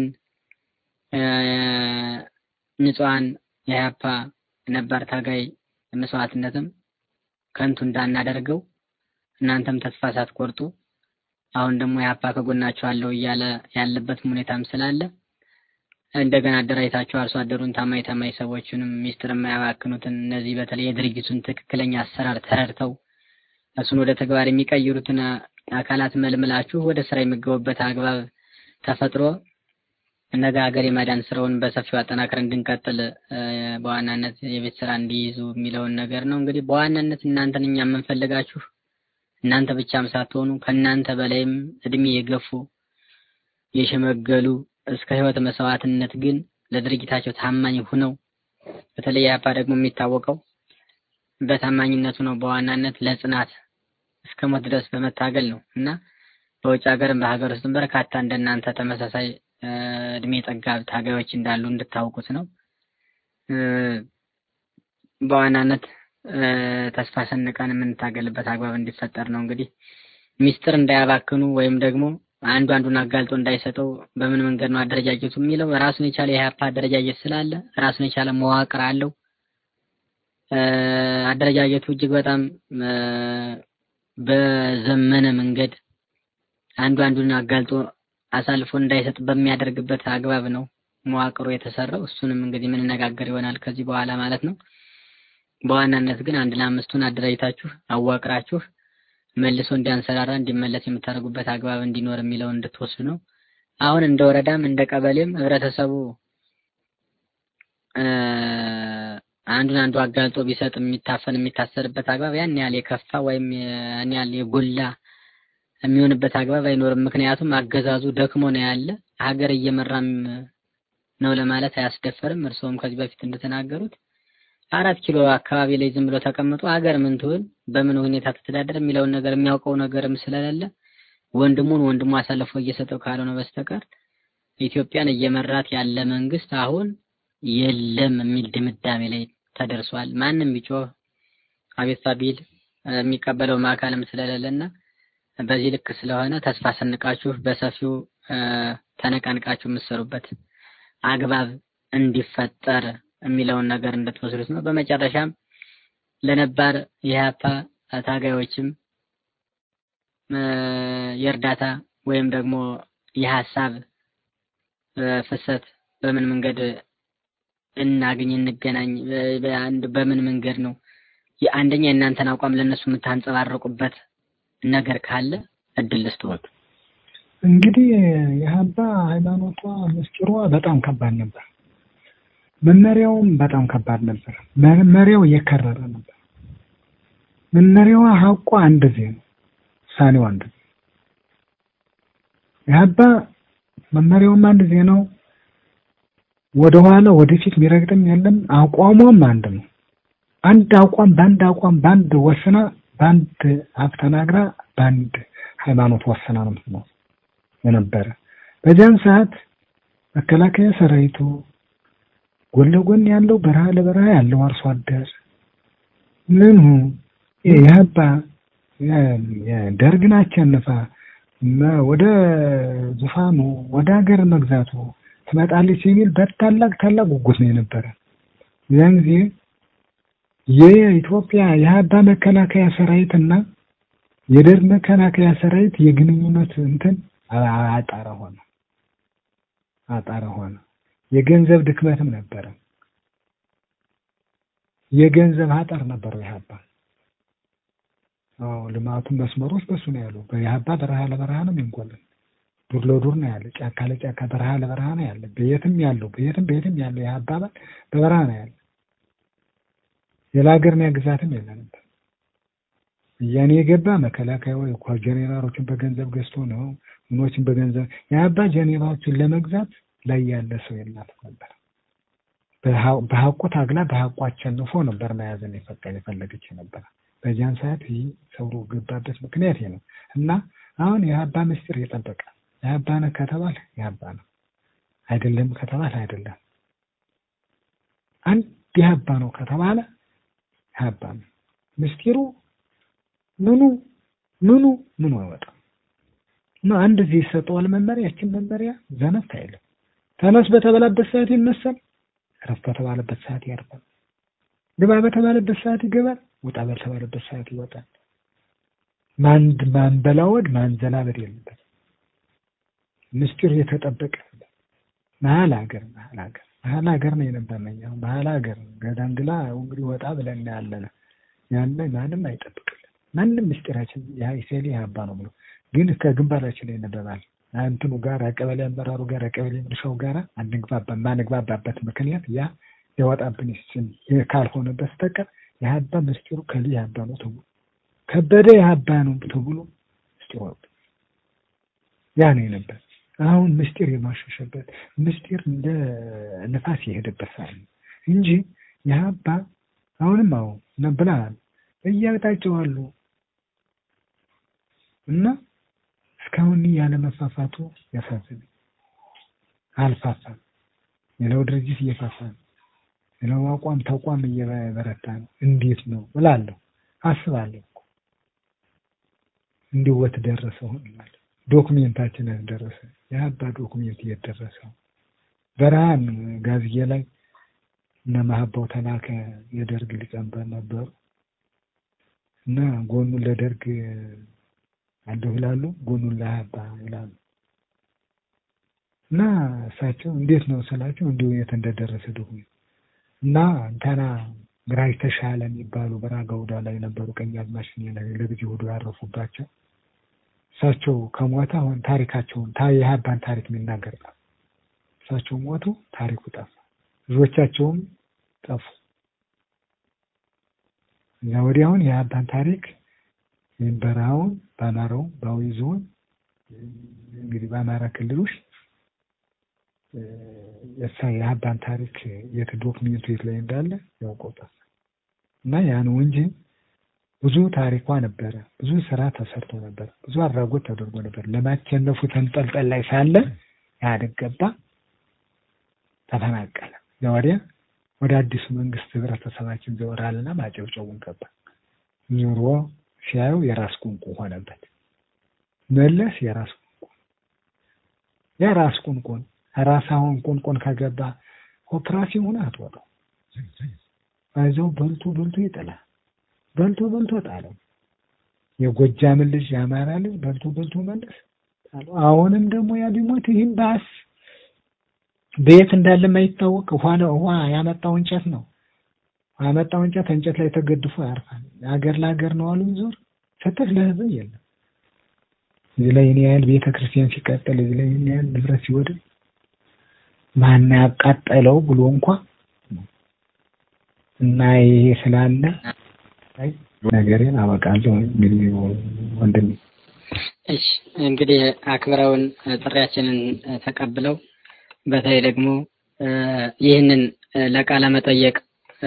S4: ንጹሐን የኢህአፓ ነባር ታጋይ መስዋዕትነትም ከንቱ እንዳናደርገው እናንተም ተስፋ ሳትቆርጡ አሁን ደግሞ ኢህአፓ ከጎናችሁ አለው እያለ ያለበትም ሁኔታም ስላለ እንደገና አደራጅታችሁ አርሶ አደሩን ታማኝ ታማኝ ሰዎችንም ሚስጥር የማያባክኑትን እነዚህ በተለይ የድርጅቱን ትክክለኛ አሰራር ተረድተው እሱን ወደ ተግባር የሚቀይሩትን አካላት መልምላችሁ ወደ ስራ የሚገቡበት አግባብ ተፈጥሮ ነገ ሀገር የማዳን ስራውን በሰፊው አጠናክረን እንድንቀጥል በዋናነት የቤት ስራ እንዲይዙ የሚለውን ነገር ነው። እንግዲህ በዋናነት እናንተን እኛ የምንፈልጋችሁ እናንተ ብቻም ሳትሆኑ ከእናንተ በላይም እድሜ የገፉ የሸመገሉ እስከ ህይወት መስዋዕትነት ግን ለድርጅታቸው ታማኝ ሁነው በተለይ ኢህአፓ ደግሞ የሚታወቀው በታማኝነቱ ነው። በዋናነት ለጽናት እስከ ሞት ድረስ በመታገል ነው እና በውጭ ሀገርም በሀገር ውስጥም በርካታ እንደናንተ ተመሳሳይ እድሜ ጠጋብ ታጋዮች እንዳሉ እንድታውቁት ነው። በዋናነት ተስፋ ሰንቀን የምንታገልበት አግባብ እንዲፈጠር ነው። እንግዲህ ሚስጥር እንዳያባክኑ ወይም ደግሞ አንዱ አንዱን አጋልጦ እንዳይሰጠው በምን መንገድ ነው አደረጃጀቱ የሚለው ራሱን የቻለ የኢህአፓ አደረጃጀት ስላለ ራሱን የቻለ መዋቅር አለው። አደረጃጀቱ እጅግ በጣም በዘመነ መንገድ አንዱ አንዱን አጋልጦ አሳልፎ እንዳይሰጥ በሚያደርግበት አግባብ ነው መዋቅሩ የተሰራው። እሱንም እንግዲህ የምንነጋገር ይሆናል ከዚህ በኋላ ማለት ነው። በዋናነት ግን አንድ ለአምስቱን አደራጅታችሁ አዋቅራችሁ መልሶ እንዲያንሰራራ እንዲመለስ የምታደርጉበት አግባብ እንዲኖር የሚለውን እንድትወስዱ ነው። አሁን እንደ ወረዳም እንደ ቀበሌም ህብረተሰቡ አንዱን አንዱ አጋልጦ ቢሰጥ የሚታፈን የሚታሰርበት አግባብ ያን ያህል የከፋ ወይም ያን ያህል የጎላ የሚሆንበት አግባብ አይኖርም። ምክንያቱም አገዛዙ ደክሞ ነው ያለ ሀገር እየመራም ነው ለማለት አያስደፈርም። እርስዎም ከዚህ በፊት እንደተናገሩት አራት ኪሎ አካባቢ ላይ ዝም ብሎ ተቀምጦ ሀገር ምን ትሁን በምን ሁኔታ ትተዳደር የሚለውን ነገር የሚያውቀው ነገርም ስለሌለ ወንድሙን ወንድሙ አሳልፎ እየሰጠው ካልሆነ በስተቀር ኢትዮጵያን እየመራት ያለ መንግስት አሁን የለም የሚል ድምዳሜ ላይ ተደርሷል። ማንም ቢጮህ አቤቱታ ቢል የሚቀበለው አካልም ስለሌለና በዚህ ልክ ስለሆነ ተስፋ ሰንቃችሁ በሰፊው ተነቃንቃችሁ የምትሰሩበት አግባብ እንዲፈጠር የሚለውን ነገር እንድትወስዱት ነው። በመጨረሻም ለነባር የኢህአፓ ታጋዮችም የእርዳታ ወይም ደግሞ የሀሳብ ፍሰት በምን መንገድ እናግኝ እንገናኝ፣ በአንድ በምን መንገድ ነው የአንደኛ የእናንተን አቋም ለእነሱ የምታንጸባርቁበት ነገር ካለ እድል ልስጥዎት።
S6: እንግዲህ የሀባ ሃይማኖቷ ምስጢሯ በጣም ከባድ ነበር። መመሪያውም በጣም ከባድ ነበር። መመሪያው የከረረ ነበር። መመሪያዋ ሀቋ አንድ ዜ ነው፣ ውሳኔው አንድ ዜ የሀባ መመሪያውም አንድ ዜ ነው። ወደኋላ ወደፊት የሚረግጥም የለም። አቋሟም አንድ ነው። አንድ አቋም በአንድ አቋም በአንድ ወስና በአንድ አፍ ተናግራ በአንድ ሃይማኖት ወስና ነው የምትኖር የነበረ። በዚያን ሰዓት መከላከያ ሰራዊቱ ጎን ለጎን ያለው በረሃ ለበረሃ ያለው አርሶ አደር ምኑ የሀባ ደርግን አሸንፋ ወደ ዙፋኑ ወደ ሀገር መግዛቱ ትመጣለች የሚል በታላቅ ታላቅ ጉጉት ነው የነበረ። ያን ጊዜ የኢትዮጵያ የሀባ መከላከያ ሰራዊት እና የደርግ መከላከያ ሰራዊት የግንኙነት እንትን አጣረ ሆነ አጣረ ሆነ። የገንዘብ ድክመትም ነበረ። የገንዘብ አጠር ነበረው የሀባ አዎ ልማቱን መስመሮች በሱ ነው ያሉ። የሀባ በረሃ ለበረሃ ነው የሚንቆልን ዱር ለዱር ነው ያለ፣ ጫካ ለጫካ በረሃ ለበረሃ ነው ያለ። በየትም ያለው በየትም በየትም ያለው የሀባ አባል በበረሃ ነው ያለ። ሌላ ሀገር ግዛትም የለ ነበር። እያኔ የገባ መከላከያ ወይ እኮ ጄኔራሎችን በገንዘብ ገዝቶ ነው ምኖችን በገንዘብ የሀባ ጄኔራሎችን ለመግዛት ላይ ያለ ሰው የላትም ነበር። በሀቁ ታግላ በሀቁ አሸንፎ ነበር መያዝን የፈለገች ነበር። በዚያን ሰዓት ይህ ሰው ገባበት ምክንያት ይሄ ነው እና አሁን የሀባ ምስጢር የጠበቀ የሀባ ነው ከተባለ የሀባ ነው፣ አይደለም ከተባለ አይደለም። አንድ የሀባ ነው ከተባለ የሀባ ነው። ምስጢሩ ምኑ ምኑ ምኑ አይወጣም እና አንድ ጊዜ ይሰጠዋል መመሪያ። ያችን መመሪያ ዘነፍ አይልም። ተነስ በተባለበት ሰዓት ይነሳል፣ እረፍ በተባለበት ሰዓት ያርፋል፣ ግባ በተባለበት ሰዓት ይገባል፣ ውጣ በተባለበት ሰዓት ይወጣል። ማን ማንበላወድ ማንዘላበድ የለበት። ምስጢር የተጠበቀ መሀል ሀገር መሀል ሀገር መሀል ሀገር ነው የነበረኝ። አሁን መሀል ሀገር ገዳንግላ እንግዲህ ወጣ ብለን ያለነ ያለ ማንም አይጠብቅልን። ማንም ምስጢራችን የሀይሴሌ ሀባ ነው ብሎ ግን ከግንባራችን ላይ ነበባል እንትኑ ጋር ቀበሌ አመራሩ ጋር ቀበሌ ምርሻው ጋር አንግባባ ማንግባባበት ምክንያት ያ የወጣብን ስም ካልሆነ በስተቀር የሀባ ምስጢሩ ከሊ የሀባ ነው ተብሎ ከበደ የሀባ ነው ተብሎ ምስጢሩ ያ ነው የነበር። አሁን ምስጢር የማሸሸበት ምስጢር እንደ ንፋስ የሄደበት ሰዓት ነው እንጂ የሀባ አሁንም አሁን ነብላል እያቅጣጫው አሉ እና እስካሁን ያለ መፋፋቱ ያሳዝን። አልፋፋም። ሌላው ድርጅት እየፋፋ ነው። ሌላው አቋም ተቋም እየበረታ ነው። እንዴት ነው እላለሁ አስባለሁ። እንዲህ ወት ደረሰ ሆንላል ዶክሜንታችን ደረሰ። የሀባ ዶክሜንት እየደረሰው በረሃን ጋዝዬ ላይ እነ ማህባው ተላከ የደርግ ሊቀመንበር ነበሩ እና ጎኑን ለደርግ አለሁ ይላሉ፣ ጎኑን ለሀባ ይላሉ። እና እሳቸው እንዴት ነው ስላቸው እንዲሁ የት እንደደረሰ ዶክሜንት እና እንተና ግራጅ ተሻለ የሚባሉ በራጋ ውዳ ላይ የነበሩ ቀኛዝማች ለጊዜ ሁሉ ያረፉባቸው እሳቸው ከሞተ አሁን ታሪካቸውን የሀባን ታሪክ የሚናገር ጠፋ። እሳቸው ሞቱ፣ ታሪኩ ጠፋ። ልጆቻቸውም ጠፉ። እዛ ወዲያውን የአባን ታሪክ ይህን በረሃውን በአማራው በአዊ ዞን እንግዲህ በአማራ ክልል ውስጥ የሳ የአባን ታሪክ የት ዶክሜንቱ የት ላይ እንዳለ ያውቀውታል እና ያ ነው እንጂ ብዙ ታሪኳ ነበረ። ብዙ ስራ ተሰርቶ ነበር። ብዙ አድራጎት ተደርጎ ነበር። ለማቸነፉ ተንጠልጠል ላይ ሳለ ኢህአዴግ ገባ፣ ተፈናቀለ። ወዲያ ወደ አዲሱ መንግስት ህብረተሰባችን ዘወራልና ማጨብጨቡን ገባ። ዙሮ ሲያዩ የራስ ቁንቁ ሆነበት። መለስ የራስ ቁንቁ የራስ ቁንቁን ራስ አሁን ቁንቁን ከገባ ኦፕራሲዮን አትወጣው አይዘው በልቶ በልቶ ይጥላል። በልቶ በልቶ ጣለው። የጎጃምን ልጅ የአማራ ልጅ በልቶ በልቶ መለስ ጣለው። አሁንም ደግሞ ያ ቢሞት ይህም ባስ በየት እንዳለ የማይታወቅ ውሃ ውሃ ያመጣው እንጨት ነው። ያመጣው እንጨት እንጨት ላይ ተገድፎ ያርፋል። ሀገር ለሀገር ነው አሉ ዞር ፍትህ ለህዝብ የለም። እዚህ ላይ እኔ ያህል ቤተ ክርስቲያን ሲቃጠል፣ እዚህ ላይ እኔ ያህል ንብረት ሲወድም ማን ያቃጠለው ብሎ እንኳ እና ይሄ ስላለ ነገሬን አበቃለሁ። እንግዲህ ወንድሜ
S4: እሺ እንግዲህ አክብረውን ጥሪያችንን ተቀብለው በተለይ ደግሞ ይህንን ለቃለ መጠየቅ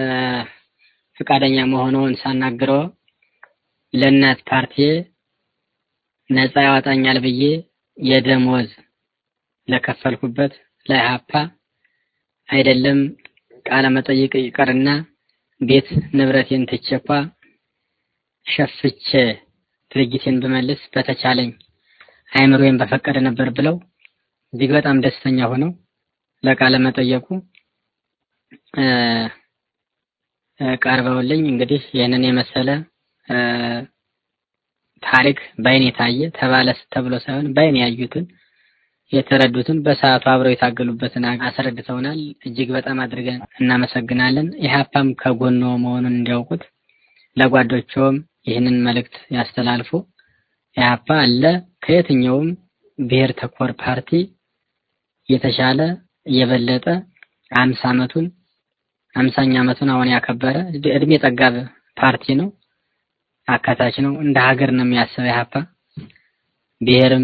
S4: ፈቃደኛ መሆኑን ሳናግረው ለእናት ፓርቲ ነፃ ያወጣኛል ብዬ የደሞዝ ለከፈልኩበት ለኢህአፓ አይደለም ቃለ መጠይቅ ይቀርና ቤት ንብረቴን ትቼኳ ሸፍቼ ድርጅቴን ብመልስ በተቻለኝ አይምሮዬን በፈቀደ ነበር ብለው እጅግ በጣም ደስተኛ ሆነው ለቃለ መጠየቁ ቀርበውልኝ እንግዲህ ይህንን የመሰለ ታሪክ በአይን የታየ ተባለ ተብሎ ሳይሆን በአይን ያዩትን የተረዱትን በሰዓቱ አብረው የታገሉበትን አስረድተውናል። እጅግ በጣም አድርገን እናመሰግናለን። ኢህአፓም ከጎኖ መሆኑን እንዲያውቁት ለጓዶቸውም ይህንን መልእክት ያስተላልፉ። ኢህአፓ አለ ከየትኛውም ብሔር ተኮር ፓርቲ የተሻለ የበለጠ አምሳ ዓመቱን አምሳኛ ዓመቱን አሁን ያከበረ እድሜ ጠጋብ ፓርቲ ነው። አካታች ነው። እንደ ሀገር ነው የሚያስበው ኢህአፓ ብሔርም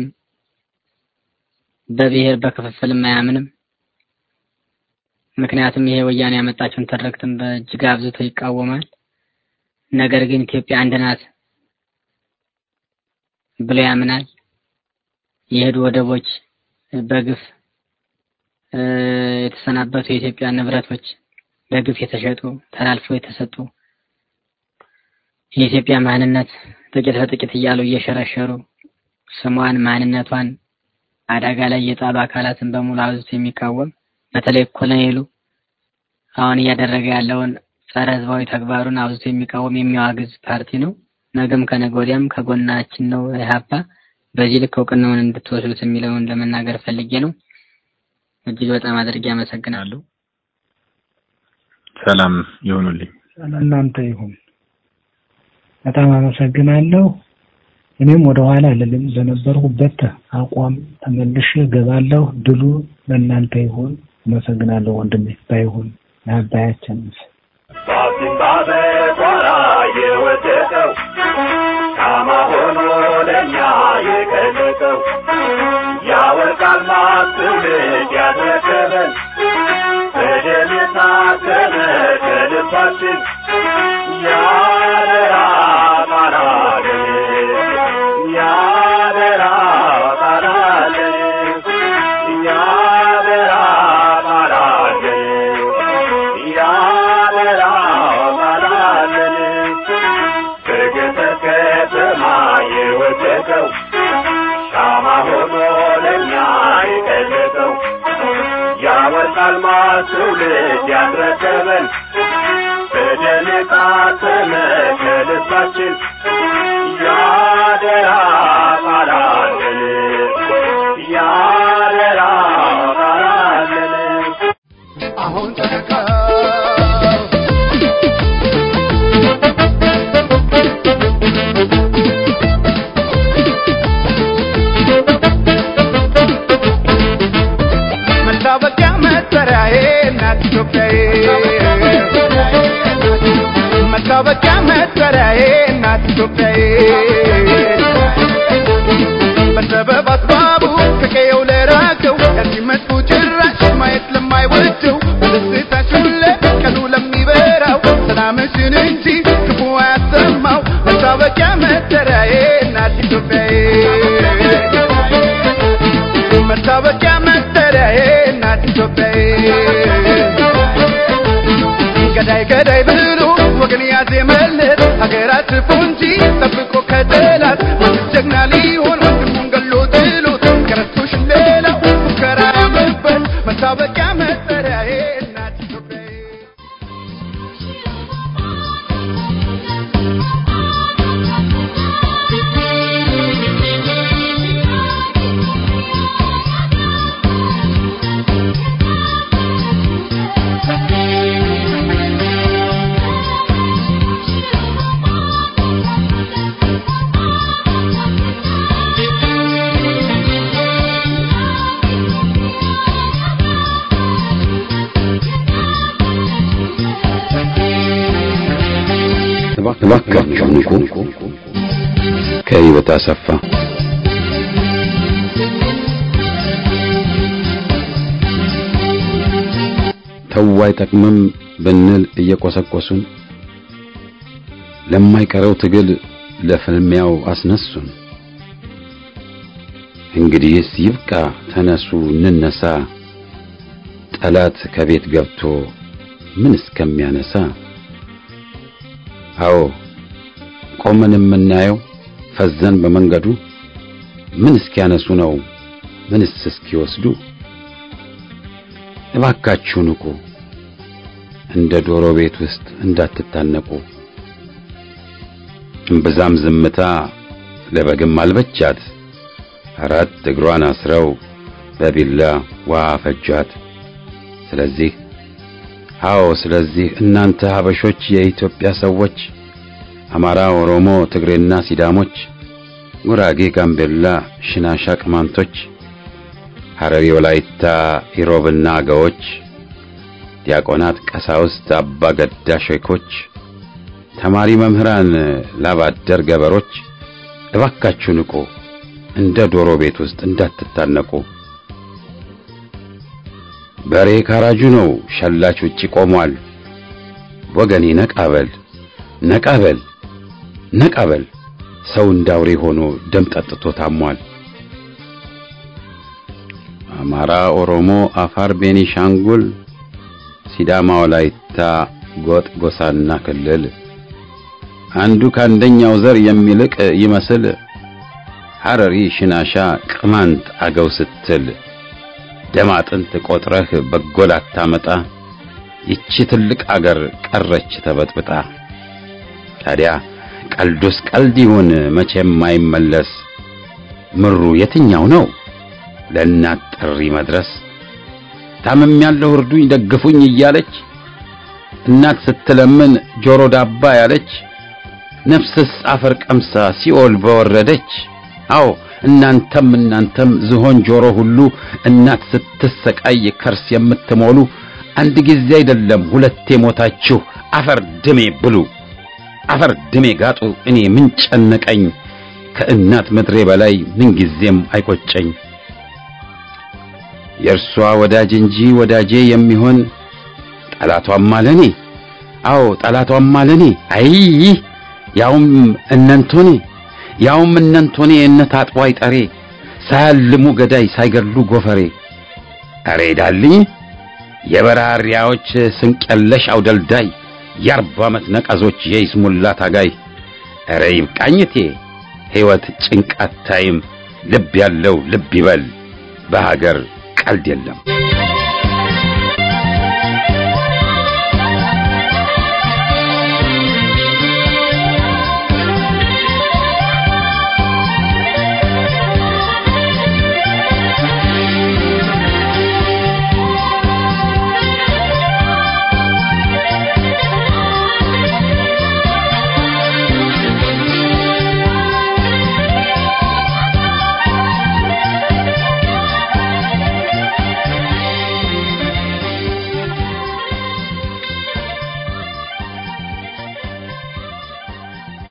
S4: በብሔር በክፍፍልም አያምንም። ምክንያቱም ይሄ ወያኔ ያመጣቸውን ትርክትን በእጅግ አብዝቶ ይቃወማል። ነገር ግን ኢትዮጵያ አንድ ናት ብሎ ያምናል። የሄዱ ወደቦች በግፍ የተሰናበቱ የኢትዮጵያ ንብረቶች በግፍ የተሸጡ ተላልፈው የተሰጡ የኢትዮጵያ ማንነት ጥቂት በጥቂት እያሉ እየሸረሸሩ ስሟን ማንነቷን አደጋ ላይ የጣሉ አካላትን በሙሉ አብዝቶ የሚቃወም በተለይ ኮሎኔሉ አሁን እያደረገ ያለውን ጸረ ህዝባዊ ተግባሩን አብዝቶ የሚቃወም የሚያዋግዝ ፓርቲ ነው። ነገም ከነገ ወዲያም ከጎናችን ነው ኢህአፓ። በዚህ ልክ እውቅናውን እንድትወስዱት የሚለውን ለመናገር ፈልጌ ነው። እጅግ በጣም አድርጌ አመሰግናለሁ።
S7: ሰላም ይሁኑልኝ።
S6: እናንተ ይሁን። በጣም አመሰግናለሁ። እኔም ወደ ኋላ አልልም። በነበርኩበት አቋም ተመልሼ እገባለሁ። ድሉ ለእናንተ ይሁን። አመሰግናለሁ ወንድሜ። ባይሁን ለአባያችን
S8: ባሲምባ በቋራ የወደቀው ሻማ ሆኖ ለእኛ የቀለጠው ያወርቃል ማትውልድ ያስረከበን በደም የታተመ ከልባችን ያደራ ቃላለን ያደራ ቃላለን ያደራ ቃላለን ያደራ ቃላለን በገጠር ከተማ የወደቀው ሻማ ሆኖ ለእኛ የቀለጠው ያወርቃል ማትውልድ ያስረከበን በደም የታተመ ከልባችን ያደራ ቃላለን ያደራ ቃላለን
S3: አሁን ተነቀው መታወቂያ መጠሪያዬ እናት ኢትዮጵያዬ መታወቂያ መጠሪያ መጠሪያዬ እናት ኢትዮጵያዬ በሰበብ አስባቡ ከቀየው ለራቀው ከዚህ መጥፎ ጭራሽ ማየት ለማይወደው በደስታችን ለቀኑ ለሚበራው ሰላምሽን እንጂ ክፉ አያሰማው መታወቂያ መጠሪያዬ እናት ኢትዮጵያዬ መታወቂያ መጠሪያዬ እናት ኢትዮጵያዬ ገዳይ ገዳይ ብሎ ወገን ያዜመለት ሀገር አትርፎ እንጂ ጠብቆ ከጠላት ወንድ ጀግና ሊሆን ወንድሙን ገሎ ጥሎት ከረቶሽ ሌላው ሙከራ ያምርበት መታወቂያ መጠሪያዬ እናት ኢትዮጵያዬ
S2: እባካችሁ ንቁ። ከህይወት አሰፋ ተው አይጠቅምም ብንል እየቆሰቆሱን ለማይቀረው ትግል ለፍልሚያው አስነሱን። እንግዲህስ ይብቃ፣ ተነሱ እንነሳ፣ ጠላት ከቤት ገብቶ ምን እስከሚያነሳ አዎ ቆመን የምናየው ፈዘን በመንገዱ ምን እስኪያነሱ ነው ምንስ እስኪወስዱ? እባካችሁ ንቁ፣ እንደ ዶሮ ቤት ውስጥ እንዳትታነቁ። እምብዛም ዝምታ ለበግም አልበቻት፣ አራት እግሯን አስረው በቢላ ውሃ ፈጇት። ስለዚህ አዎ ስለዚህ እናንተ ሀበሾች የኢትዮጵያ ሰዎች አማራ፣ ኦሮሞ፣ ትግሬና ሲዳሞች፣ ጉራጌ፣ ጋምቤላ፣ ሽናሻ፣ ቅማንቶች፣ ሐረሪ፣ ወላይታ፣ ኢሮብና አገዎች፣ ዲያቆናት፣ ቀሳውስት፣ አባ ገዳ ሼኮች፣ ተማሪ መምህራን፣ ላባደር ገበሮች እባካችሁ ንቁ፣ እንደ ዶሮ ቤት ውስጥ እንዳትታነቁ። በሬ ካራጁ ነው፣ ሸላች ውጪ ቆሟል። ወገኔ ነቃበል ነቃበል ነቃበል፣ ሰው እንዳውሬ ሆኖ ደም ጠጥቶ ታሟል። አማራ፣ ኦሮሞ፣ አፋር፣ ቤኒሻንጉል፣ ሲዳማ፣ ወላይታ፣ ጎጥ፣ ጎሳና ክልል አንዱ ከአንደኛው ዘር የሚልቅ ይመስል ሐረሪ፣ ሽናሻ፣ ቅማንት፣ አገው ስትል ደም አጥንት ቆጥረህ በጎ ላታመጣ ይቺ ትልቅ አገር ቀረች ተበጥብጣ። ታዲያ ቀልዱስ ቀልድ ይሁን መቼም አይመለስ። ምሩ የትኛው ነው ለእናት ጥሪ መድረስ? ታምም ያለው እርዱኝ ደግፉኝ እያለች እናት ስትለምን ጆሮ ዳባ ያለች ነፍስስ አፈር ቀምሳ ሲኦል በወረደች። አዎ እናንተም እናንተም ዝሆን ጆሮ ሁሉ እናት ስትሰቃይ ከርስ የምትሞሉ አንድ ጊዜ አይደለም ሁለቴ ሞታችሁ አፈር ድሜ ብሉ፣ አፈር ድሜ ጋጡ። እኔ ምን ጨነቀኝ ከእናት ምድሬ በላይ ምን ጊዜም አይቆጨኝ። የእርሷ ወዳጅ እንጂ ወዳጄ የሚሆን ጠላቷም አለኔ። አዎ ጠላቷም አለኔ። አይ ያውም እነንቶኔ ያውም እነንቶኔ እነት አጥቦ አይጠሬ ሳያልሙ ገዳይ ሳይገድሉ ጎፈሬ። አሬ ዳልኝ የበራሪያዎች ስንቀለሽ አውደልዳይ የአርባ ዓመት ነቀዞች የይስሙላ ታጋይ። አረ ይብቃኝቴ ሕይወት ጭንቃት ታይም ልብ ያለው ልብ ይበል በሀገር ቀልድ የለም።